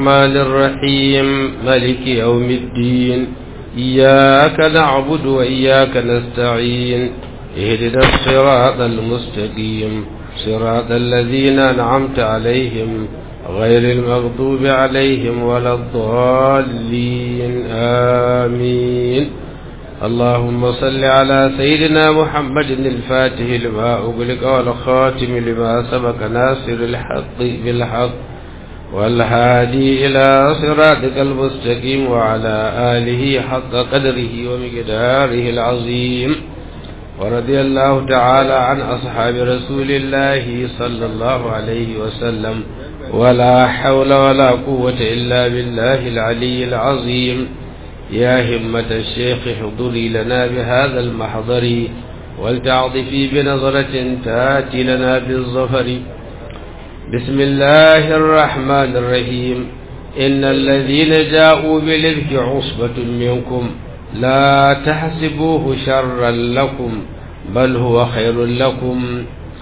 الرحمن الرحيم ملك يوم الدين إياك نعبد وإياك نستعين اهدنا الصراط المستقيم صراط الذين أنعمت عليهم غير المغضوب عليهم ولا الضالين آمين اللهم صل على سيدنا محمد الفاتح لما أغلق والخاتم لما سبق ناصر الحق بالحق والهادي إلى صراطك المستقيم وعلى آله حق قدره ومقداره العظيم ورضي الله تعالى عن أصحاب رسول الله صلى الله عليه وسلم ولا حول ولا قوة إلا بالله العلي العظيم يا همة الشيخ حضري لنا بهذا المحضر ولتعطفي بنظرة تاتي لنا بالظفر بسم الله الرحمن الرحيم إن الذين جاءوا بالإفك عصبة منكم لا تحسبوه شرا لكم بل هو خير لكم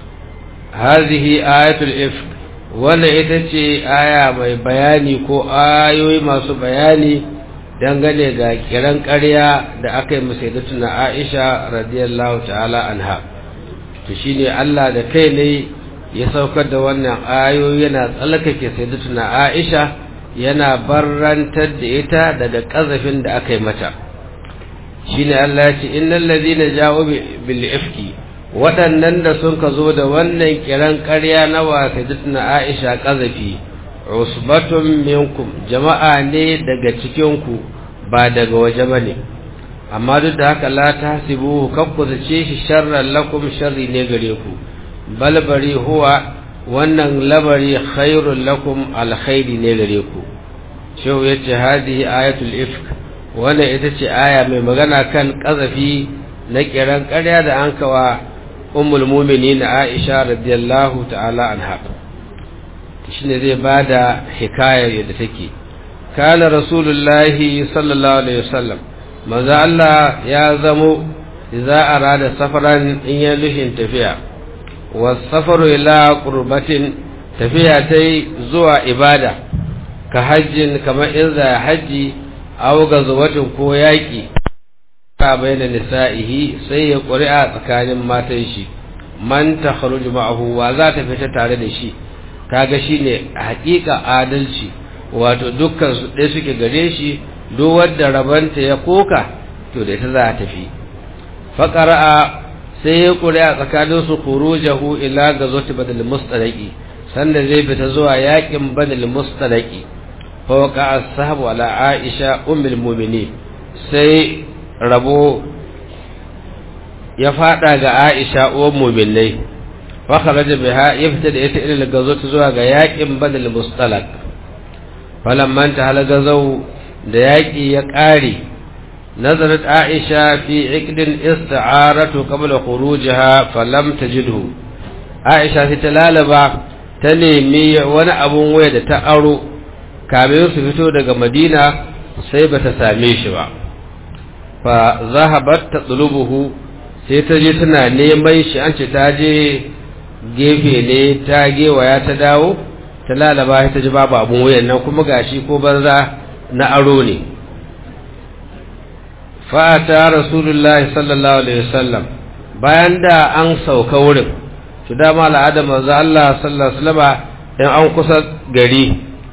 هذه آية الإفك wannan ita ce aya mai bayani ko ayoyi masu bayani dangane ga kiran ƙarya da aka yi musaidatuna Aisha radiyallahu ta'ala anha to shine Allah da kai ne ya saukar da wannan ayoyi yana tsalkake sayyidatuna Aisha yana barrantar da ita daga ƙazafin da aka yi mata shine Allah ya ce innal ladina ja'u bil ifki waɗannan da sun ka zo da wannan kiran ƙarya na wasaidatuna Aisha ƙazafi usbatun minkum jama'a ne daga cikin ku ba daga waje bane amma duk da haka la tahsibu kakku zace shi sharran lakum sharri ne gare ku balbari huwa wannan labari khairul lakum alkhairi ne gare ku shehu yace hadihi ayatul ifk wannan ita ce aya mai magana kan kazafi na kiran ƙarya da an kawa ummul mu'minin Aisha radiyallahu ta'ala anha shine zai bada hikayar yadda take kana rasulullahi sallallahu alaihi wasallam manzo Allah ya zamo idza arada safaran in ya lushin tafiya wasafaru ila qurbatin tafiya tai zuwa ibada ka hajjin kamar in za haji aw gazwatin ko yaki ka bayyana nisa'ihi sai ya ƙuri'a tsakanin matan shi man takhruju ma'ahu wa za ta fita tare da shi kaga shine haƙiƙa adalci wato dukkan su ɗaya suke gare shi duk wanda rabanta ya koka to da ita za ta tafi faqara'a sai ya ƙuri'a tsakanin su khurujahu ila gazwati badal mustalaqi sanda zai fita zuwa yakin badal mustalaqi fa waqa as-sahabu ala aisha ummul mu'minin sai rabo ya fada ga aisha uwar mu'minai fa kharaja biha yafta da ita ila gazwati zuwa ga yakin badal mustalaq falamman ta halaga zau da yaki ya ƙare نزلت عائشة في عقد استعارته قبل خروجها فلم تجده عائشة تلالبا تنمي وانا ابو ويدا تأرو كامل سفتو دقى مدينة سيبة ساميش با فذهبت تطلبه سيتجي تنا نيمي شأنش تاجي gefe ne ta gewaya ta dawo ta lalaba ta ji babu abun wuyan nan kuma gashi ko banza na aro ne fata rasulullahi sallallahu alaihi wasallam bayan da an sauka wurin to dama al'ada manzo Allah sallallahu alaihi wasallam in an kusa gari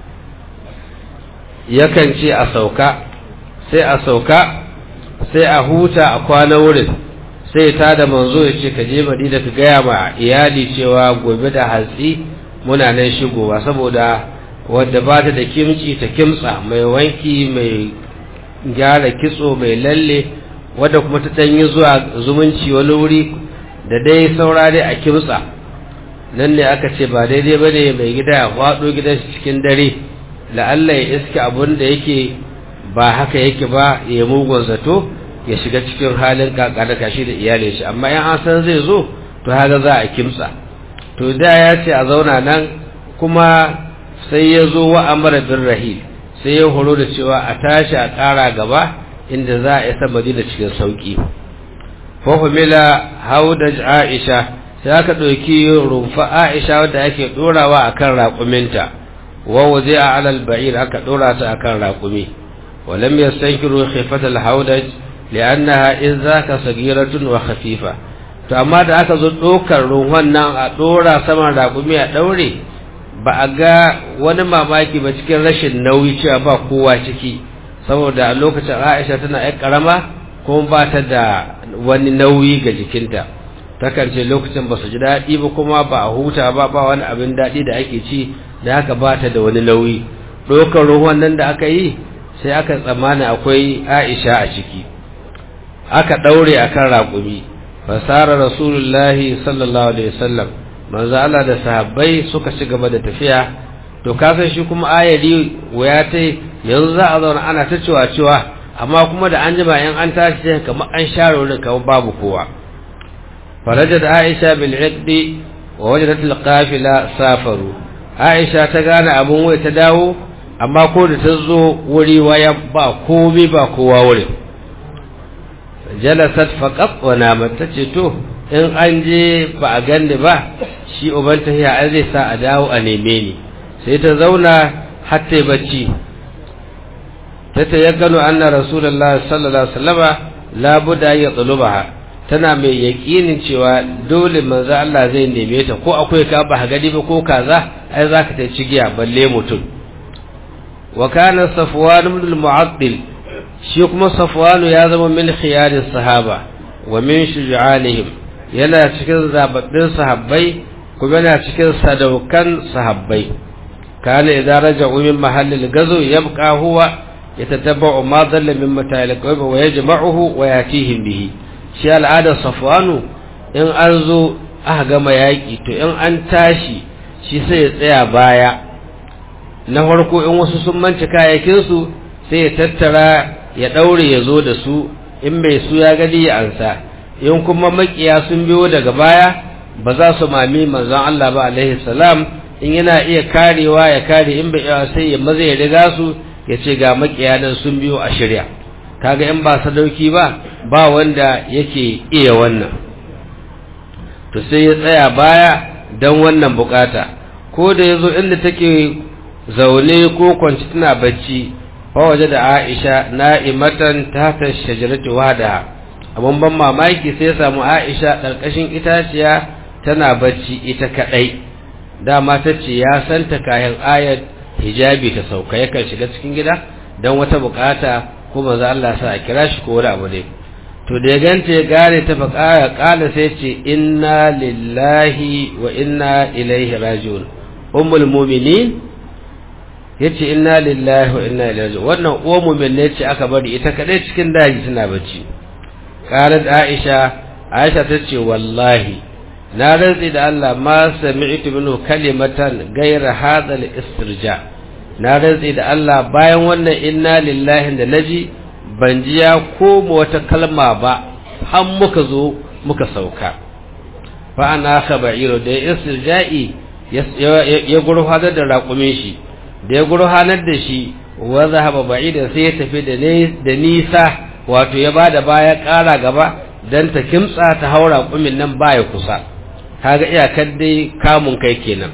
yakan ce a sauka sai a sauka sai a huta a kwana wurin sai ta da manzo ya ce ka je madina ka gaya ma iyali cewa gobe da hatsi muna nan shigowa saboda wadda ba ta da kimci ta kimtsa mai wanki mai gyara kitso mai lalle wadda kuma ta ɗanyi zuwa zumunci wani wuri da dai saura dai a kimtsa nan ne aka ce ba daidai ba ne mai gida ya faɗo gidan cikin dare la'alla ya iske abun da yake ba haka yake ba ya mugun zato ya shiga cikin halin kakada kashi da iyalin shi amma yan an san zai zo to haka za a kimtsa to da ya ce a zauna nan kuma sai ya zo wa amara bin rahil sai ya horo da cewa a tashi a ƙara gaba inda za a isa madina cikin sauƙi fahimila haudaj aisha sai aka ɗauki rumfa aisha wadda ake ɗorawa a kan raƙuminta wa wuzi'a 'ala al-ba'ir aka dora ta akan raƙumi wa lam yastankiru khifat al-hawdaj li'annaha in zaka sagiratun wa khafifa to amma da aka zo dokar ruwan nan a dora saman raƙumi a daure ba a ga wani mamaki ba cikin rashin nauyi cewa ba kowa ciki saboda a lokacin Aisha tana yar karama kuma ba ta da wani nauyi ga jikinta takan ce lokacin ba su ji daɗi ba kuma ba a huta ba ba wani abin daɗi da ake ci da haka ba ta da wani nauyi ɗaukar ruwan nan da aka yi sai aka tsammana akwai aisha a ciki aka ɗaure a kan raƙumi fasara rasulullahi sallallahu alaihi wasallam manzo Allah da sahabbai suka ci gaba da tafiya to kasan shi kuma ayari waya ta yanzu za a zauna ana ta cewa cewa amma kuma da an jima in an tashi sai kamar an share wurin kamar babu kowa farajat aisha bil iqdi wa wajadat al qafila safaru aisha ta gane abun wai ta dawo amma ko da ta zo wuri waya ba komai ba kowa wurin jalasat faqat wa namat tace to in an je ba a ganni ba shi uban tahiya an zai sa a dawo a neme ni sai ta zauna har ta bacci ta tayakkanu anna rasulullahi sallallahu alaihi wasallama la budda ya tsulubaha tana mai yakinin cewa dole manzo Allah zai neme ta ko akwai ka ba gadi ba ko kaza ai zaka ta cigiya balle mutum wa kana safwan ibn al-mu'attil shi kuma safwan ya zama min khiyaris sahaba wa min shuja'anihim yana cikin zababbin sahabbai kuma yana cikin sadaukan sahabbai kana idan raja'u min mahallil gazo yabqa huwa yatatabba'u ma dhalla min mata'il qawmi wa yajma'uhu wa yatihim bihi shi al'adar safwanu in an zo aka gama yaki to in an tashi shi sai ya tsaya baya na farko in wasu sun manci kayakin su sai ya tattara ya daure ya zo da su in bai su ya gani ya ansa in kuma makiya sun biyo daga baya ba za su mami manzon Allah ba alaihi salam in yana iya karewa ya kare in bai sai ya maza ya riga su ya ce ga makiya nan sun biyo a shirya kaga in ba sadauki ba ba wanda yake iya wannan to sai ya tsaya baya dan wannan bukata ko da yazo inda take zaune ko kwanci tana bacci fa waje da Aisha na'imatan tahta shajarati wahdaha abun ban mamaki sai ya samu Aisha karkashin itaciya tana bacci ita kadai dama tace ya santa kayan ayat hijabi ta sauka yakan shiga cikin gida dan wata bukata kuma za Allah sa a kira shi ko wani abu ne to da ya ganta ya gane ta faƙaya ƙala sai ce inna lillahi wa inna ilaihi raji'un ummul mu'minin yace inna lillahi wa inna ilaihi raji'un wannan uwar mu'min ne ce aka bari ita kadai cikin daji tana bacci qalat aisha aisha tace wallahi na rantsi da Allah ma sami'tu minhu kalimatan ghayra hadha al-istirja na rantsi da Allah bayan wannan inna lillahi da naji ban ji ya koma wata kalma ba har muka zo muka sauka fa ana khabairu da istirja'i ya gurfanar da raƙumin shi da ya gurfanar da shi wa zahaba ba'idan sai ya tafi da nisa wato ya bada baya ƙara gaba dan ta kimtsa ta haura kumin nan baya kusa kaga iyakar dai kamun kai kenan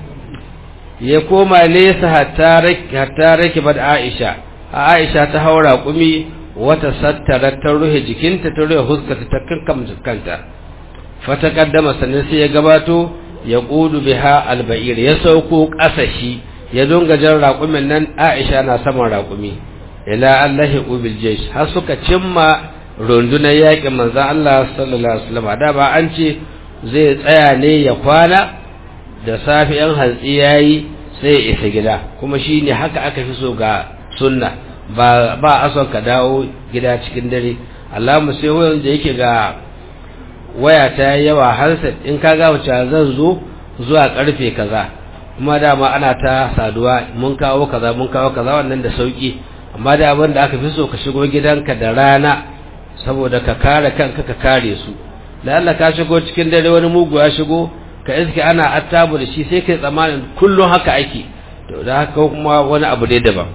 ya koma nesa hatta rake bad Aisha a Aisha ta haura kumi wata sattara ta ruhe jikinta ta ruhe huskata ta kankam kanta fata kaddama sannan sai ya gabato ya kudu biha alba'ir ya sauko kasashi ya dunga jan raƙumin nan Aisha na saman raƙumi ila Allah ubil jaysh har suka cimma rundunar yaƙin manzon Allah sallallahu alaihi wasallam da ba an ce zai tsaya ne ya kwana da safi yan hantsi yayi sai ya isa gida kuma shine haka aka fi so ga sunna ba ba a son ka dawo gida cikin dare Allahumma sai wayan da yake ga waya ta yawa handset in ka ga wace zan zo zuwa karfe kaza kuma dama ana ta saduwa mun kawo kaza mun kawo kaza wannan da sauki amma da abin da aka fi so ka shigo gidanka da rana saboda ka kare kanka ka kare su da Allah ka shigo cikin dare wani mugu ya shigo ka iske ana attabu da shi sai kai tsammanin kullum haka ake to da haka kuma wani abu dai daban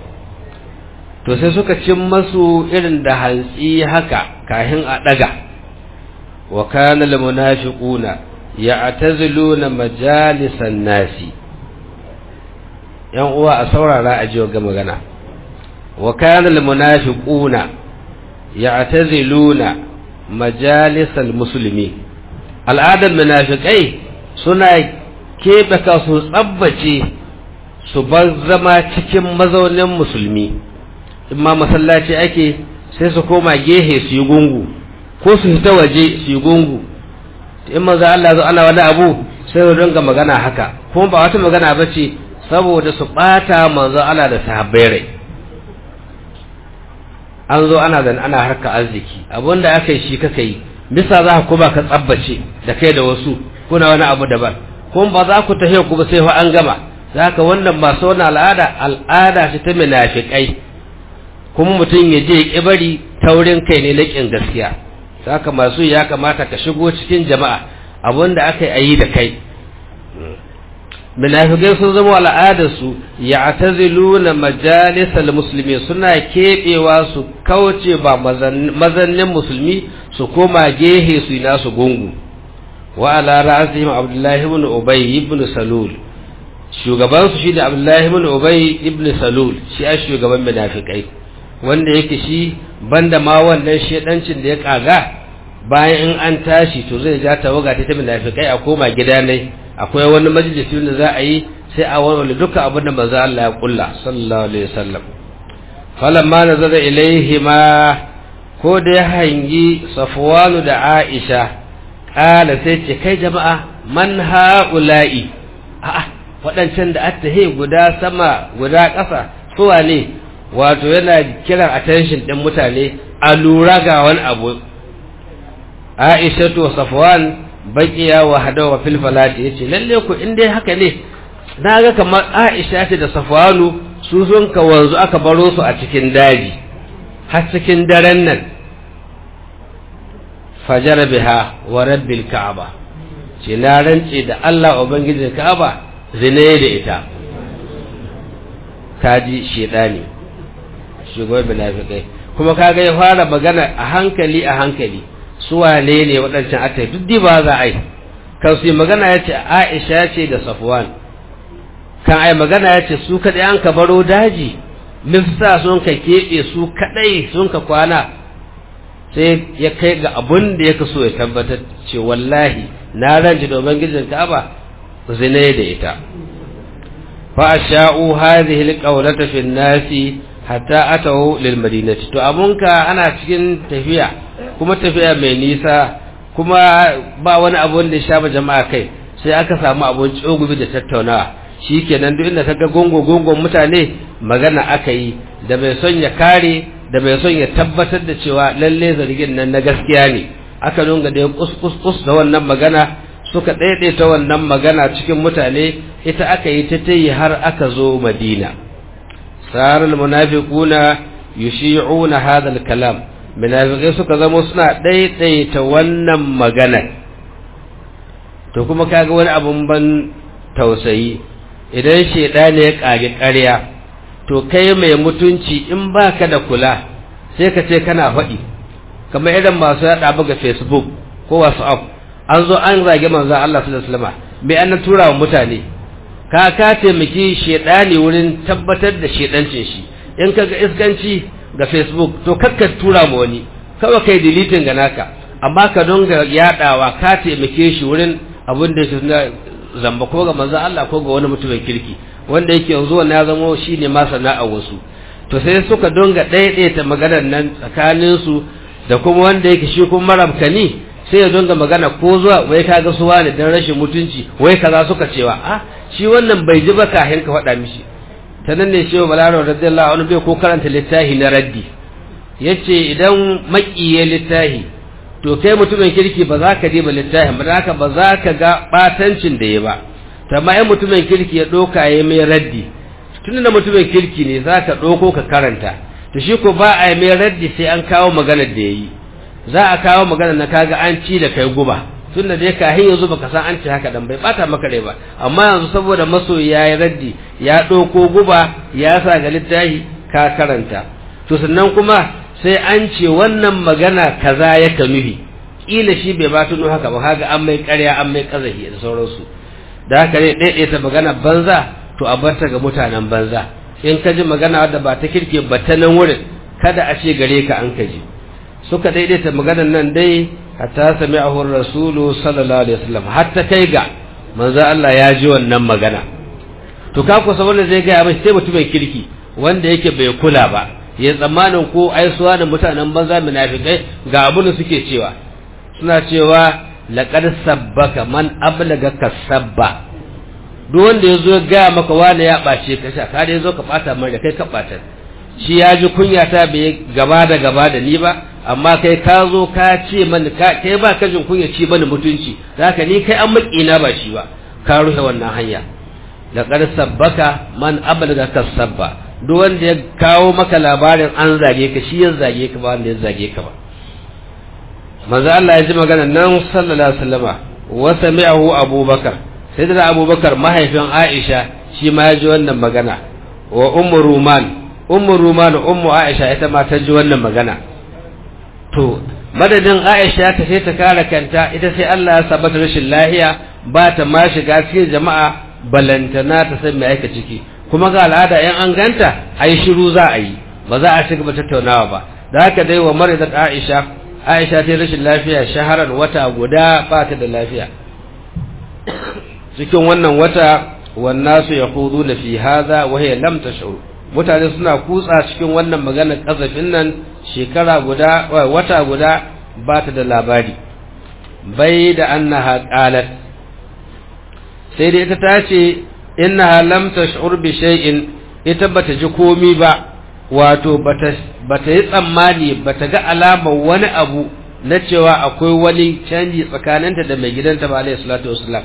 to sai suka cin masu irin da hantsi haka kahin a daga wa kana lil munafiquna ya'taziluna majalisan nasi yan uwa a saurara a jiwa ga magana wa kana al munafiquna ya'taziluna majalisal musulmi al'adar munafikai suna keɓe kasu tsabbace su bar zama cikin mazaunin musulmi in ma masallaci ake sai su koma gehe su yi gungu ko su fita waje su yi gungu in maza Allah zo ana wani abu sai su dinga magana haka kuma ba wata magana ba ce saboda su ɓata manzo Allah da sahabbai rai an zo ana zan ana harka arziki abinda aka yi shi kaka yi bisa za ku ba ka tsabbace da kai da wasu kuna wani abu daban kuma ba za ku tafiya ku ba sai fa an gama za ka wannan masu wani al'ada al'ada ce ta munafiƙai kuma mutum ya je ya bari taurin kai ne na ƙin gaskiya za ka masu ya kamata ka shigo cikin jama'a abinda aka yi da kai munafikai sun zama al'adarsu ya taziluna majalisal musulmi suna keɓewa su kauce ba mazannin musulmi su koma gehe su yi nasu gungu wa ala ra'asihim abdullahi ibn ubay ibn salul shugaban su shine abdullahi ibn ubay ibn salul shi a shugaban munafikai wanda yake shi banda ma wannan shedancin da ya kaga bayan in an tashi to zai ja tawaga ta munafikai a koma gida ne akwai wani majalisi da za a yi sai a warware duka abin da manzo Allah ya kulla sallallahu alaihi wasallam falamma nazara ilaihi ma ko da ya hangi safwanu da aisha kala sai ce kai jama'a man haula'i a'a waɗancan da attahe guda sama guda ƙasa suwa ne wato yana kiran attention ɗin mutane a lura ga wani abu aisha to safwan baqiya wa hadawa fil falati yace lalle ku in dai haka ne naga kamar Aisha ce da Safwanu su sun ka wanzu aka baro su a cikin daji har cikin daren nan fajar biha wa rabbil ka'aba ce na rance da Allah ubangijin ka'aba zine da ita kaji shedani shugaban munafikai kuma kaga ya fara magana a hankali a hankali su wane ne waɗancan ata duk ba za a yi kan su yi magana ya ce aisha ce da safwan kan ai magana ya ce su kaɗai an ka baro daji mifsa sun ka keɓe su kaɗai sun ka kwana sai ya kai ga abun da ya kaso ya tabbatar ce wallahi na ranci da ubangijin ka'aba zine da ita fa sha'u hadhihi alqawlata fi nasi hatta atahu lil madinati to abunka ana cikin tafiya kuma tafiya mai nisa kuma ba wani abu da ya shafa jama'a kai sai aka samu abun tsogubi da tattaunawa shikenan duk inda kaga gongo gongon mutane magana aka yi da mai son ya kare da mai son ya tabbatar da cewa lalle zargin nan na gaskiya ne aka dunga da kus kus kus da wannan magana suka daidaita wannan magana cikin mutane ita aka yi ta tayi har aka zo Madina sarar munafiquna yushi'una hadha al-kalam munafiqai suka zama suna daidaita wannan magana to kuma kaga wani abun ban tausayi idan shedani ya kage ƙarya to kai mai mutunci in baka da kula sai ka ce kana faɗi kamar idan masu yaɗa buga facebook ko whatsapp an zo an zage manzon Allah sallallahu alaihi wasallam me an tura wa mutane ka ka taimaki shedani wurin tabbatar da shedancin shi in kaga iskanci ga facebook to kakka tura ma wani kawai kai deleting ga naka amma ka donga yadawa ka taimake shi wurin abin da shi na zamba ko ga manzo Allah ko ga wani mutumin kirki wanda yake yanzu wannan ya zama shine ma sana'a wasu to sai suka donga daidaita maganar nan tsakanin su da kuma wanda yake shi kuma marabkani sai ya donga magana ko zuwa wai kaga su wani dan rashin mutunci wai kaza suka cewa ah shi wannan bai ji ba kahin ka faɗa mishi ta nan ne shehu balaro radiyallahu anhu bai ko karanta littafi na raddi yace idan makiye littafi to kai mutumin kirki ba za ka je ba littafin ba haka ba za ka ga batancin da ya ba to amma ai mutumin kirki ya doka ya mai raddi tun da mutumin kirki ne za ka ɗauko ka karanta to shi ko ba a yi mai raddi sai an kawo maganar da ya yi za a kawo maganar na kaga an ci da kai guba tun da dai kahin yanzu baka san an ci haka dan bai bata maka rai ba amma yanzu saboda masoyi ya yi raddi ya ɗauko guba ya sa ga littafi ka karanta to sannan kuma sai an ce wannan magana kaza ya ka nuhi kila shi bai ba tuno haka ba kaga an mai ƙarya an mai kazahi da sauransu da haka ne ɗaiɗaita magana banza to to a bar ta ga mutanen banza in ka ji magana wadda ba ta kirke ba ta nan wurin kada a ce gare ka an ka ji suka daidaita maganar nan dai hatta sami ahun rasulu sallallahu alaihi wasallam hatta kai ga manzo Allah ya ji wannan magana to ka kusa wanda zai gaya mai sai mutumin kirki wanda yake bai kula ba ya tsammanin ko aisuwa da mutanen banza munafikai ga abin da suke cewa suna cewa laqad sabbaka man ablaga kasabba duk wanda yazo ya gaya maka wani ya bace ka sha ka da yazo ka bata mai da kai ka bata shi ya ji kunya ta bai gaba da gaba da ni ba amma kai ka zo ka ce mani kai ba ka jin kunya ci bani mutunci zaka ni kai an makina ba shi ba ka rufe wannan hanya laqad sabbaka man ablaga kasabba duk wanda ya kawo maka labarin an zage ka shi ya zage ka ba wanda ya zage ka ba manzo Allah ya ji magana nan sallallahu alaihi wasallama wa sami'ahu abubakar sai da abubakar mahaifin Aisha shi ma ya ji wannan magana wa ummu ruman ummu ruman ummu Aisha ita ma ta ji wannan magana to madadin Aisha ta sai ta kare kanta ita sai Allah ya sabata rashin lahiya ba ta ma shiga cikin jama'a balantana ta san me aika ciki kuma ga al'ada in an ganta ai shiru za a yi ba za a ci gaba tattaunawa ba da haka dai wa maridat Aisha Aisha ta rashin lafiya shaharar wata guda ba ta da lafiya cikin wannan wata wannan su yaquduna fi hadha wa hiya lam tash'ur mutane suna kutsa cikin wannan maganar kasafin nan shekara guda wata guda ba ta da labari bai da annaha qalat sai dai ita ta ce innaha lam tash'ur bi shay'in ita bata ji komi ba wato bata bata yi tsammani bata ga alamar wani abu na cewa akwai wani canji tsakaninta da mai gidanta ba alayhi salatu wassalam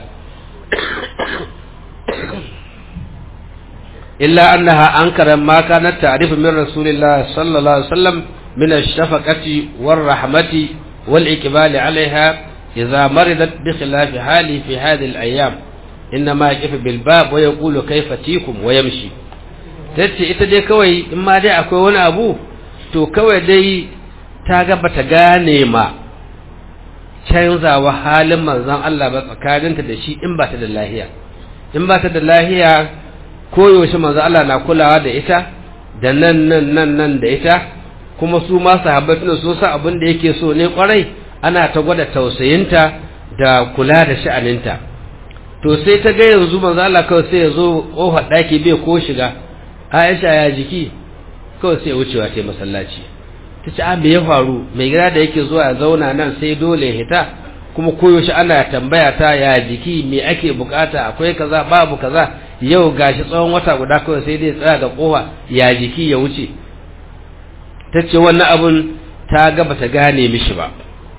illa annaha ankara ma kanat ta'rifu min rasulillah sallallahu alaihi wasallam min ash-shafaqati war-rahmati wal-iqbal 'alayha idha maridat bi khilaf hali fi hadhihi al-ayyam إنما يقف بالباب ويقول كيف تيكم ويمشي tace ita dai kawai in ma dai akwai wani abu to kawai dai ta ga bata gane ma canzawa halin manzon Allah ba tsakaninta da shi in ba ta da lahiya in ba ta da lahiya koyaushe manzon Allah na kulawa da ita da nan nan nan nan da ita kuma su ma sahabbai tuna sun san abin da yake so ne kwarai ana ta gwada tausayinta da kula da sha'aninta to sai ta ga yanzu manzo Allah kawai sai ya zo kofar daki bai ko shiga Aisha ya jiki kawai sai wucewa ta masallaci ta ce me ya faru mai gida da yake zuwa ya zauna nan sai dole ya hita kuma koyaushe ana tambaya ta ya jiki me ake bukata akwai kaza babu kaza yau gashi tsawon wata guda kawai sai dai tsaya ga kofa ya jiki ya wuce ta ce wannan abun ta ga bata gane mishi ba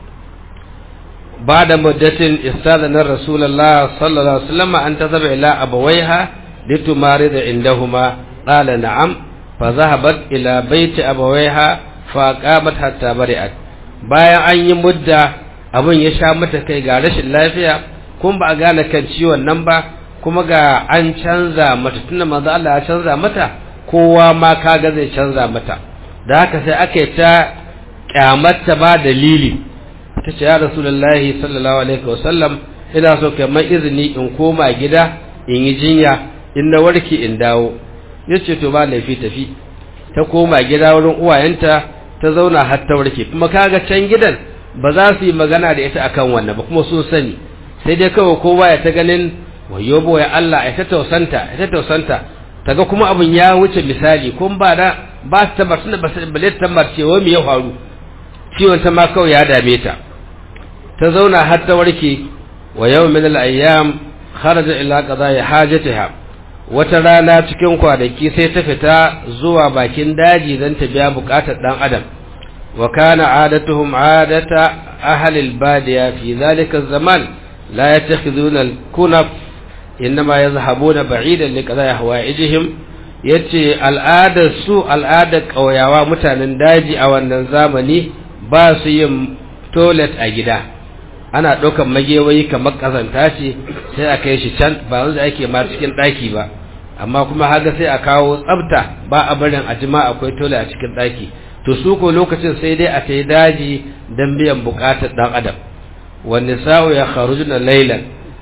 بعد مدة استاذن رسول الله صلى الله عليه وسلم أن تذهب إلى أبويها لتمارض عندهما قال نعم فذهبت إلى بيت أبويها فأقامت حتى برئت bayan an yi mudda abin ya sha mata kai ga rashin lafiya kun ba a gane kan ciwon nan ba kuma ga an canza mata tunda manzo Allah ya canza mata kowa ma kaga zai canza mata da haka sai aka yi ta kyamata ba dalili ta ce ya rasulullahi sallallahu alaihi wasallam ina so kai mai izini in koma gida in yi jinya in na warke in dawo yace to ba laifi tafi ta koma gida wurin uwayenta ta zauna har ta warke kuma kaga can gidan ba za su yi magana da ita akan wannan ba kuma sun sani sai dai kawai kowa ya ta ganin wayo boye Allah ya ta tausanta ya ta tausanta taga kuma abun ya wuce misali kun ba da ba ta tabbatar da ba ta tabbatar cewa me ya faru ciwon ta ma kawai ya dame ta ta zauna har ta warke wa yau min al-ayyam kharaja ila qada'i hajatiha wata rana cikin kwanaki sai ta fita zuwa bakin daji don ta biya bukatar dan adam wa kana adatuhum adata ahli al-badiya fi dhalika zaman la yattakhiduna al-kunaf inma yazhabuna ba'idan li qada'i hawaijihim yace al'adar su al'adar kauyawa mutanen daji a wannan zamani ba su yin toilet a gida ana ɗaukan magewayi kamar ƙazanta ce sai a kai shi can ba wanda ake ma cikin ɗaki ba amma kuma haka sai a kawo tsafta ba a barin a jima akwai tole a cikin ɗaki to su ko lokacin sai dai a tai daji don biyan buƙatar ɗan adam wani sa'o ya kharujuna lailan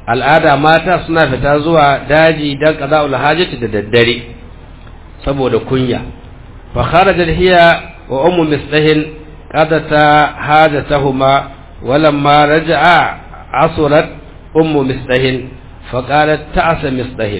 al'ada mata suna fita zuwa daji don qada'ul hajati da daddare saboda kunya fa kharajat hiya wa ummu mistahin qadata hajatahuma walamma raja'a asurat ummu mistahin فقالت تعس مصطهن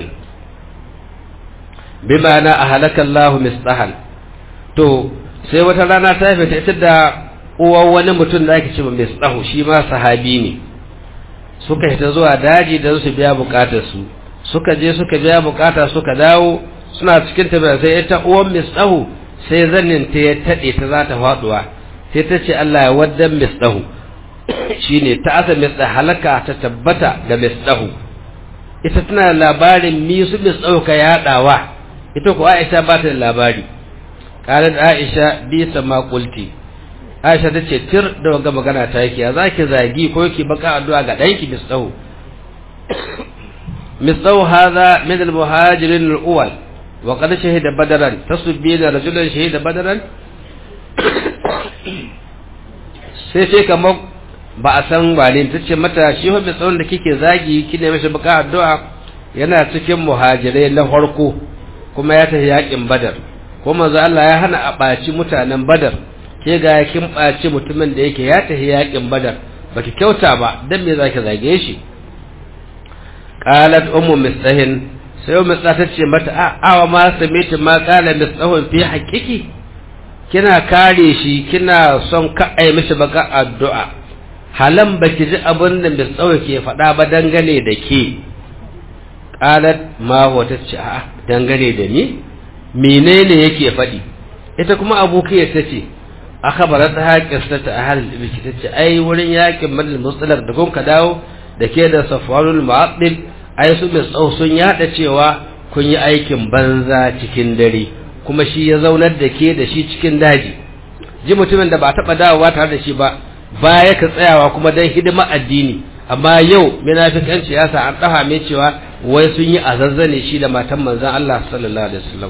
بمعنى أهلك الله مصطهن to sai wata rana ta fita ita da uwan wani mutum da ake cewa misdahu shi ma sahabi ne suka fita zuwa daji da su biya bukatar su suka je suka biya bukata suka dawo suna cikin tafiya sai ita uwan misdahu sai zannin ta ya tade ta za ta faduwa sai ta ce Allah ya waddan misdahu shine ta asa misdahu halaka ta tabbata ga misdahu ita tana labarin mi su bis ɗauka yaɗawa ita ko Aisha ba ta da labari qalat Aisha bi sama qulti Aisha ta ce tir da wanga magana ta yake ya zaki zagi ko yake baka addu'a ga danki bis ɗau misau hadha min al muhajirin al awwal wa qad shahida badaran tasbina rajulan shahida badaran sai sai kamar ba a san wane ta ce mata shi hobi tsawon da kike zagi kine mashi baka addu'a yana cikin muhajirai na farko kuma ya tafi yakin badar ko manzo Allah ya hana a ɓaci mutanen badar ke ga kin ɓaci mutumin da yake ya tafi yakin badar baki kyauta ba dan me zaki zage shi qalat ummu mistahin sai ummu ta ce mata a awa ma samitu ma qala mistahun fi haqiqi kina kare shi kina son ka ai mishi baka addu'a halan baki ji abin da mai tsawo ke faɗa ba dangane da ke ƙalat ma wata ce a dangane da ni menene yake faɗi ita kuma abokiyar ta ce a kabara ta haƙista ta a halin ibiki ta ce ai wurin yakin madal musular da kun ka dawo da ke da safarul ma'aɗin ai su mai tsawo sun yaɗa cewa kun yi aikin banza cikin dare kuma shi ya zaunar da ke da shi cikin daji ji mutumin da ba taɓa dawowa tare da shi ba baya ka tsayawa kuma don hidima addini amma yau munafikanci ya sa an dafa mai cewa wai sun yi azazzane shi da matan manzon Allah sallallahu alaihi wasallam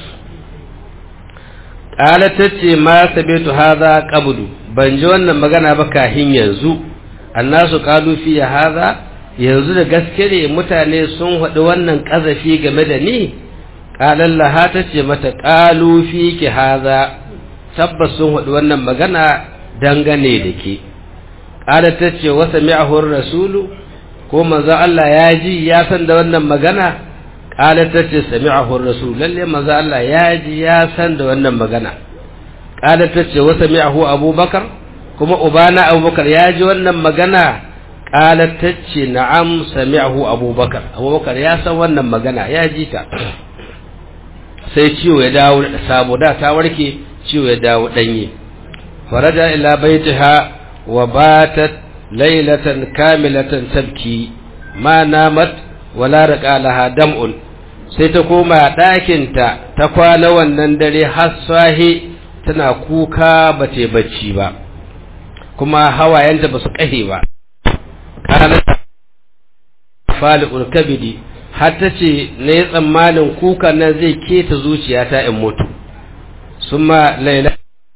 qala tace ma sabitu hadha qabdu ban ji wannan magana ba kahin yanzu annasu qalu fi hadha yanzu da gaske ne mutane sun haɗu wannan kazafi game da ni qala Allah tace mata qalu fi ki hadha tabbas sun haɗu wannan magana dangane da ke ƙada ta ce wasa mi'ahun rasulu ko manzo Allah ya ji ya san da wannan magana ƙada ta ce sami'ahun rasulu lalle manzo Allah ya ji ya san da wannan magana ƙada ta ce wasa mi'ahu abubakar kuma ubana abubakar ya ji wannan magana ƙada ta ce na'am sami'ahu abubakar abubakar ya san wannan magana ya ji ta sai ciwo ya dawo sabo da ta warke ciwo ya dawo ɗanye فرجع إلى بيتها وباتت ليلة كاملة تبكي ما نامت ولا رقى لها دمع sai ta koma ɗakinta ta kwana wannan dare har sahi tana kuka ba ta bacci ba kuma hawayenta ba su ƙahe ba ƙanata fali urkabidi har ta ce na yi tsammanin kukan nan zai keta zuciyata in mutu sun ma laila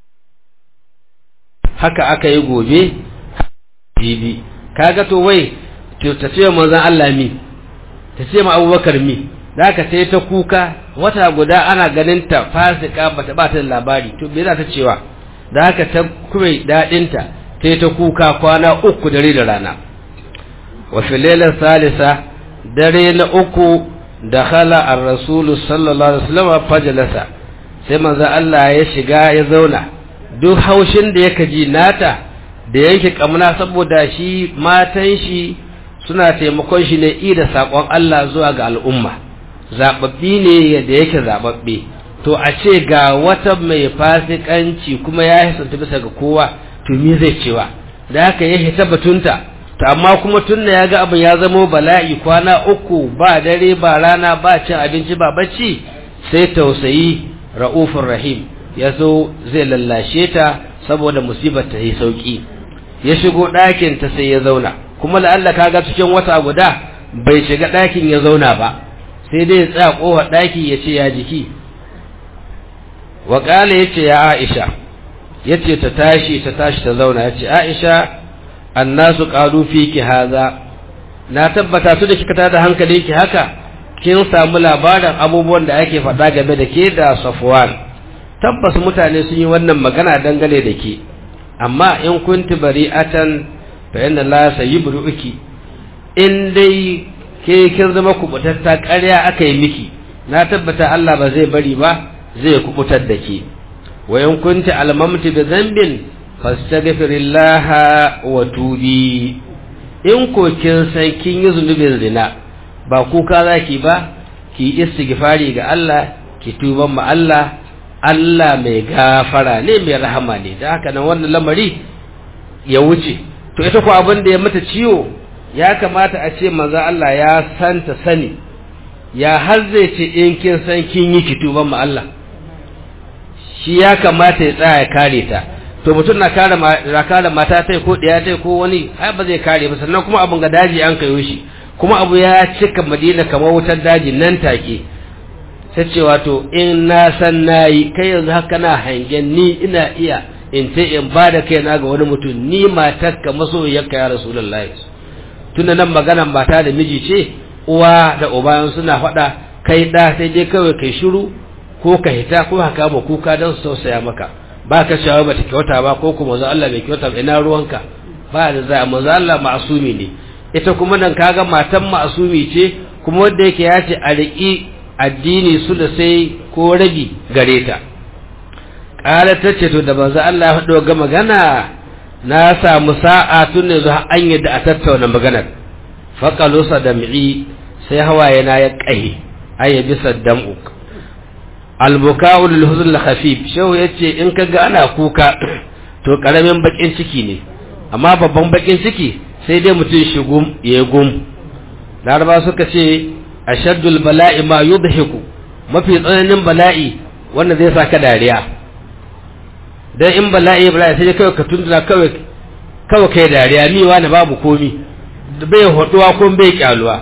haka aka yi gobe jibi kaga to wai ta ce manzon Allah mi ta ce ma Abubakar mi zaka sai ta kuka wata guda ana ganin ta fasika bata ba ta labari to me za ta cewa da haka ta kuma dadin ta sai ta kuka kwana uku dare da rana wa filalar salisa dare na uku dakhala ar-rasul sallallahu alaihi wasallam fajalasa sai manzon Allah ya shiga ya zauna duk haushin da yake ji nata da yake kamna saboda shi matan shi suna taimakon shi ne ida sakon Allah zuwa ga al'umma zababbi ne da yake zababbe to a ce ga wata mai fasikanci kuma ya hisanta bisa ga kowa to me zai cewa da haka ya hita batunta to amma kuma tunna ya ga abin ya zamo bala'i kwana uku ba dare ba rana ba cin abinci ba bacci sai tausayi ra'ufur rahim ya zo zai lallashe ta saboda musibar ta yi sauki ya shigo ɗakin ta sai ya zauna kuma la'alla kaga cikin wata guda bai shiga ɗakin ya zauna ba sai dai ya tsaya ƙofar ɗaki ya ce ya jiki waƙala ya ce ya aisha ya ce ta tashi ta tashi ta zauna ya ce aisha annasu ƙalu fi ki haza na tabbata su da kika tada hankali ki haka kin samu labarin abubuwan da ake faɗa game da ke da Safwan tabbas mutane sun yi wannan magana dangane da ke amma in kunti bari'atan fa inna la sayyibuki in dai ke kin zama kubutatta ƙarya aka yi miki na tabbata Allah ba zai bari ba zai kubutar da ke wa in kunti almamti bi dhanbin fastaghfirillaha wa tubi in ko kin san kin yi zunubin zina ba kuka zaki ba ki istighfari ga Allah ki tuban ma Allah Allah mai gafara ne mai rahama ne da haka nan wannan lamari ya wuce to ita ko abin da ya mata ciwo ya kamata a ce manzo Allah ya santa sani ya har zai ce in kin san kin yi ki tuban ma Allah shi ya kamata ya tsaya ya kare ta to mutum na kare na kare mata tai ko ɗaya tai ko wani ai ba zai kare ba sannan kuma abun ga daji an kayo shi kuma abu ya cika madina kamar wutar daji nan take ta ce wato in na san nayi kai yanzu haka na hangen ni ina iya in ce in ba da kaina ga wani mutum ni matarka masoyiyarka ya rasulullahi tunda nan magana mata da miji ce uwa da uba suna faɗa kai ɗa sai dai kawai kai shiru ko ka hita ko haka ma kuka don su tausaya maka ba ka shawo ba ta kyauta ba ko kuma manzo Allah bai kyauta ba ina ruwanka ba da za manzo Allah ma'asumi ne ita kuma nan kaga matan ma'asumi ce kuma wanda yake ya ce a riƙi addini su da sai ko rabi gare ta ƙala ta ce to da manzo Allah ya faɗo ga magana na samu sa'a tun ne zuwa an yadda a tattauna maganar faƙalusa da mi'i sai hawaye na ya ƙahe ai ya bisa dam'u albuka'u lil huzn al khafif shehu yace in kaga ana kuka to karamin bakin ciki ne amma babban bakin ciki sai dai mutum shigum ya gum laraba suka ce ashaddul bala'i ma yudhiku mafi tsananin bala'i wanda zai saka dariya dan in bala'i bala'i sai kawai ka tunduna kawai kawai kai dariya mi wani babu komi bai hoduwa ko bai kyaluwa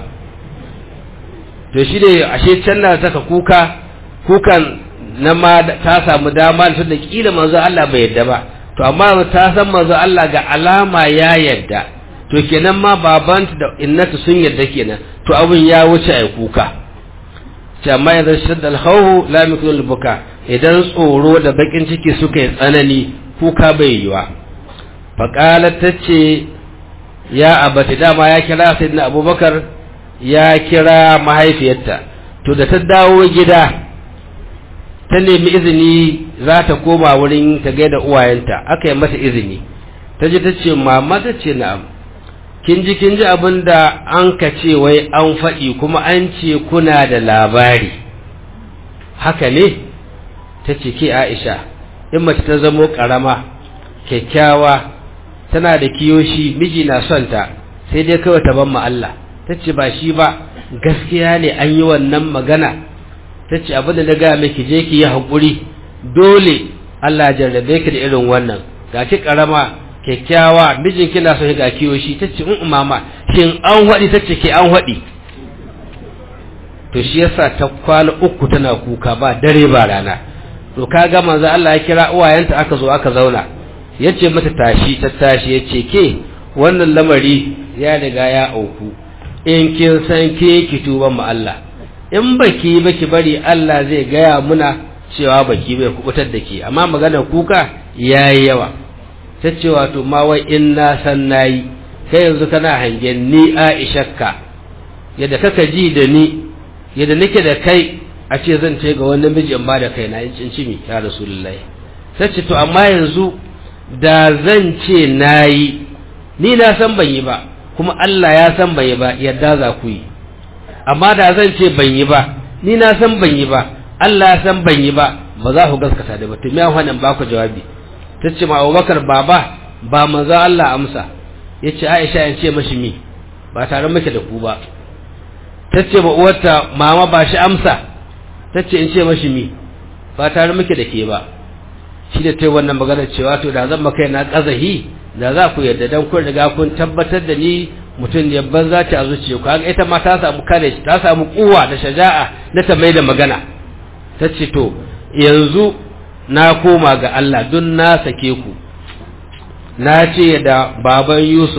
to shi ne ashe can na saka kuka kukan na ma ta samu dama da da kila manzo Allah bai yadda ba to amma ta san manzo Allah ga alama ya yadda to kenan ma babanta da innatu sun yadda kenan to abun ya wuce ai kuka ce amma idan shadda al-khawf la yakunu al-buka idan tsoro da bakin ciki suka yi tsanani kuka bai yiwa faqalat tace ya abati dama ya kira sayyidina abubakar ya kira mahaifiyarta to da ta dawo gida ta nemi izini za ta koma wurin ta gaida uwayenta aka yi mata izini ta ji ta ce mama ta ce na'am kin ji kin ji abin da an ka ce wai an faɗi kuma an ce kuna da labari haka ne ta ce ke aisha in mace ta zamo ƙarama kyakkyawa tana da kiyoshi miji na son ta sai dai kawai ta ban ma Allah ta ce ba shi ba gaskiya ne an yi wannan magana ta ce abin da na gaya miki je ki yi haƙuri dole Allah jarrabe ki da irin wannan ga ki ƙarama kyakkyawa mijin kina so ga kiyoshi ta ce in mama shin an haɗi ta ce ke an haɗi to shi yasa ta kwana uku tana kuka ba dare ba rana to ka ga manzo Allah ya kira uwayenta aka zo aka zauna yace mata tashi ta tashi yace ke wannan lamari ya riga ya auku in kin san ke ki tuban mu Allah in baki baki bari Allah zai gaya muna cewa baki bai kubutar da ke amma magana kuka yayi yawa ta ce wato ma wai in na san nayi kai yanzu kana hangen ni Aishakka yadda kaka ji da ni yadda nake da kai a ce zan ce ga wani miji in ba da kai na in cincimi ya rasulullahi ta ce to amma yanzu da zan ce nayi ni na san ban yi ba kuma Allah ya san ban yi ba yadda za ku yi amma da zan ce ban yi ba ni na san ban yi ba Allah ya san ban yi ba ba za ku gaskata da ba to me wannan ba ku jawabi tace ma Abubakar baba ba manzo Allah amsa yace Aisha in ce mashi mi ba tare muke da ku ba tace ma uwarta mama ba shi amsa tace in ce mashi mi ba tare muke da ke ba shi da tai wannan magana cewa to da zan maka na kazahi da za ku yarda dan kun riga kun tabbatar da ni mutum ne banza ta a zuciya ku kaga ita ma ta samu kare ta samu kuwa da shaja'a na ta mai da magana ta ce to yanzu na koma ga Allah don na sake ku na ce da baban Yusuf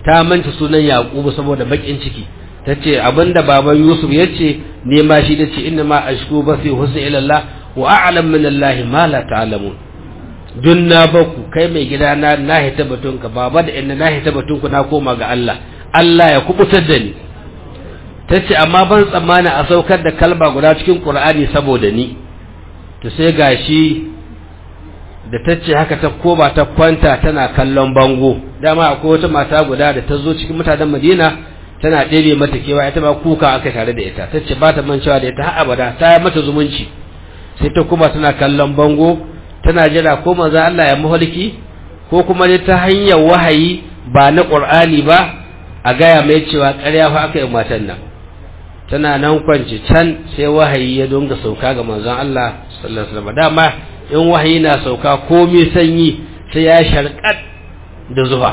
ta manta sunan yaqubu saboda bakin ciki tace abinda baban yusuf yace ne ma shi dace inna ma ashku basi husni ila allah wa a'lam min allah ma la ta'lamun dun na baku kai mai gida na na hita batunka baba da inna na hita batunku na koma ga Allah Allah ya kubutar da ni tace amma ban tsammani a saukar da kalba guda cikin Qur'ani saboda ni to sai gashi da tace haka ta koma ta kwanta tana kallon bango dama akwai wata mata guda da ta zo cikin mutanen Madina tana ɗebe mata kewa ita ma kuka aka tare da ita tace ba ta mancewa da ita har abada ta yi mata zumunci sai ta kuma tana kallon bango tana jira ko manzo Allah ya mahalki ko kuma dai ta hanyar wahayi ba na Qur'ani ba a gaya mai cewa ƙarya fa aka yi matan nan tana nan kwance can sai wahayi ya dunga sauka ga manzon Allah sallallahu alaihi wasallam dama in wahayi na sauka komai sanyi sai ya sharqat da zuwa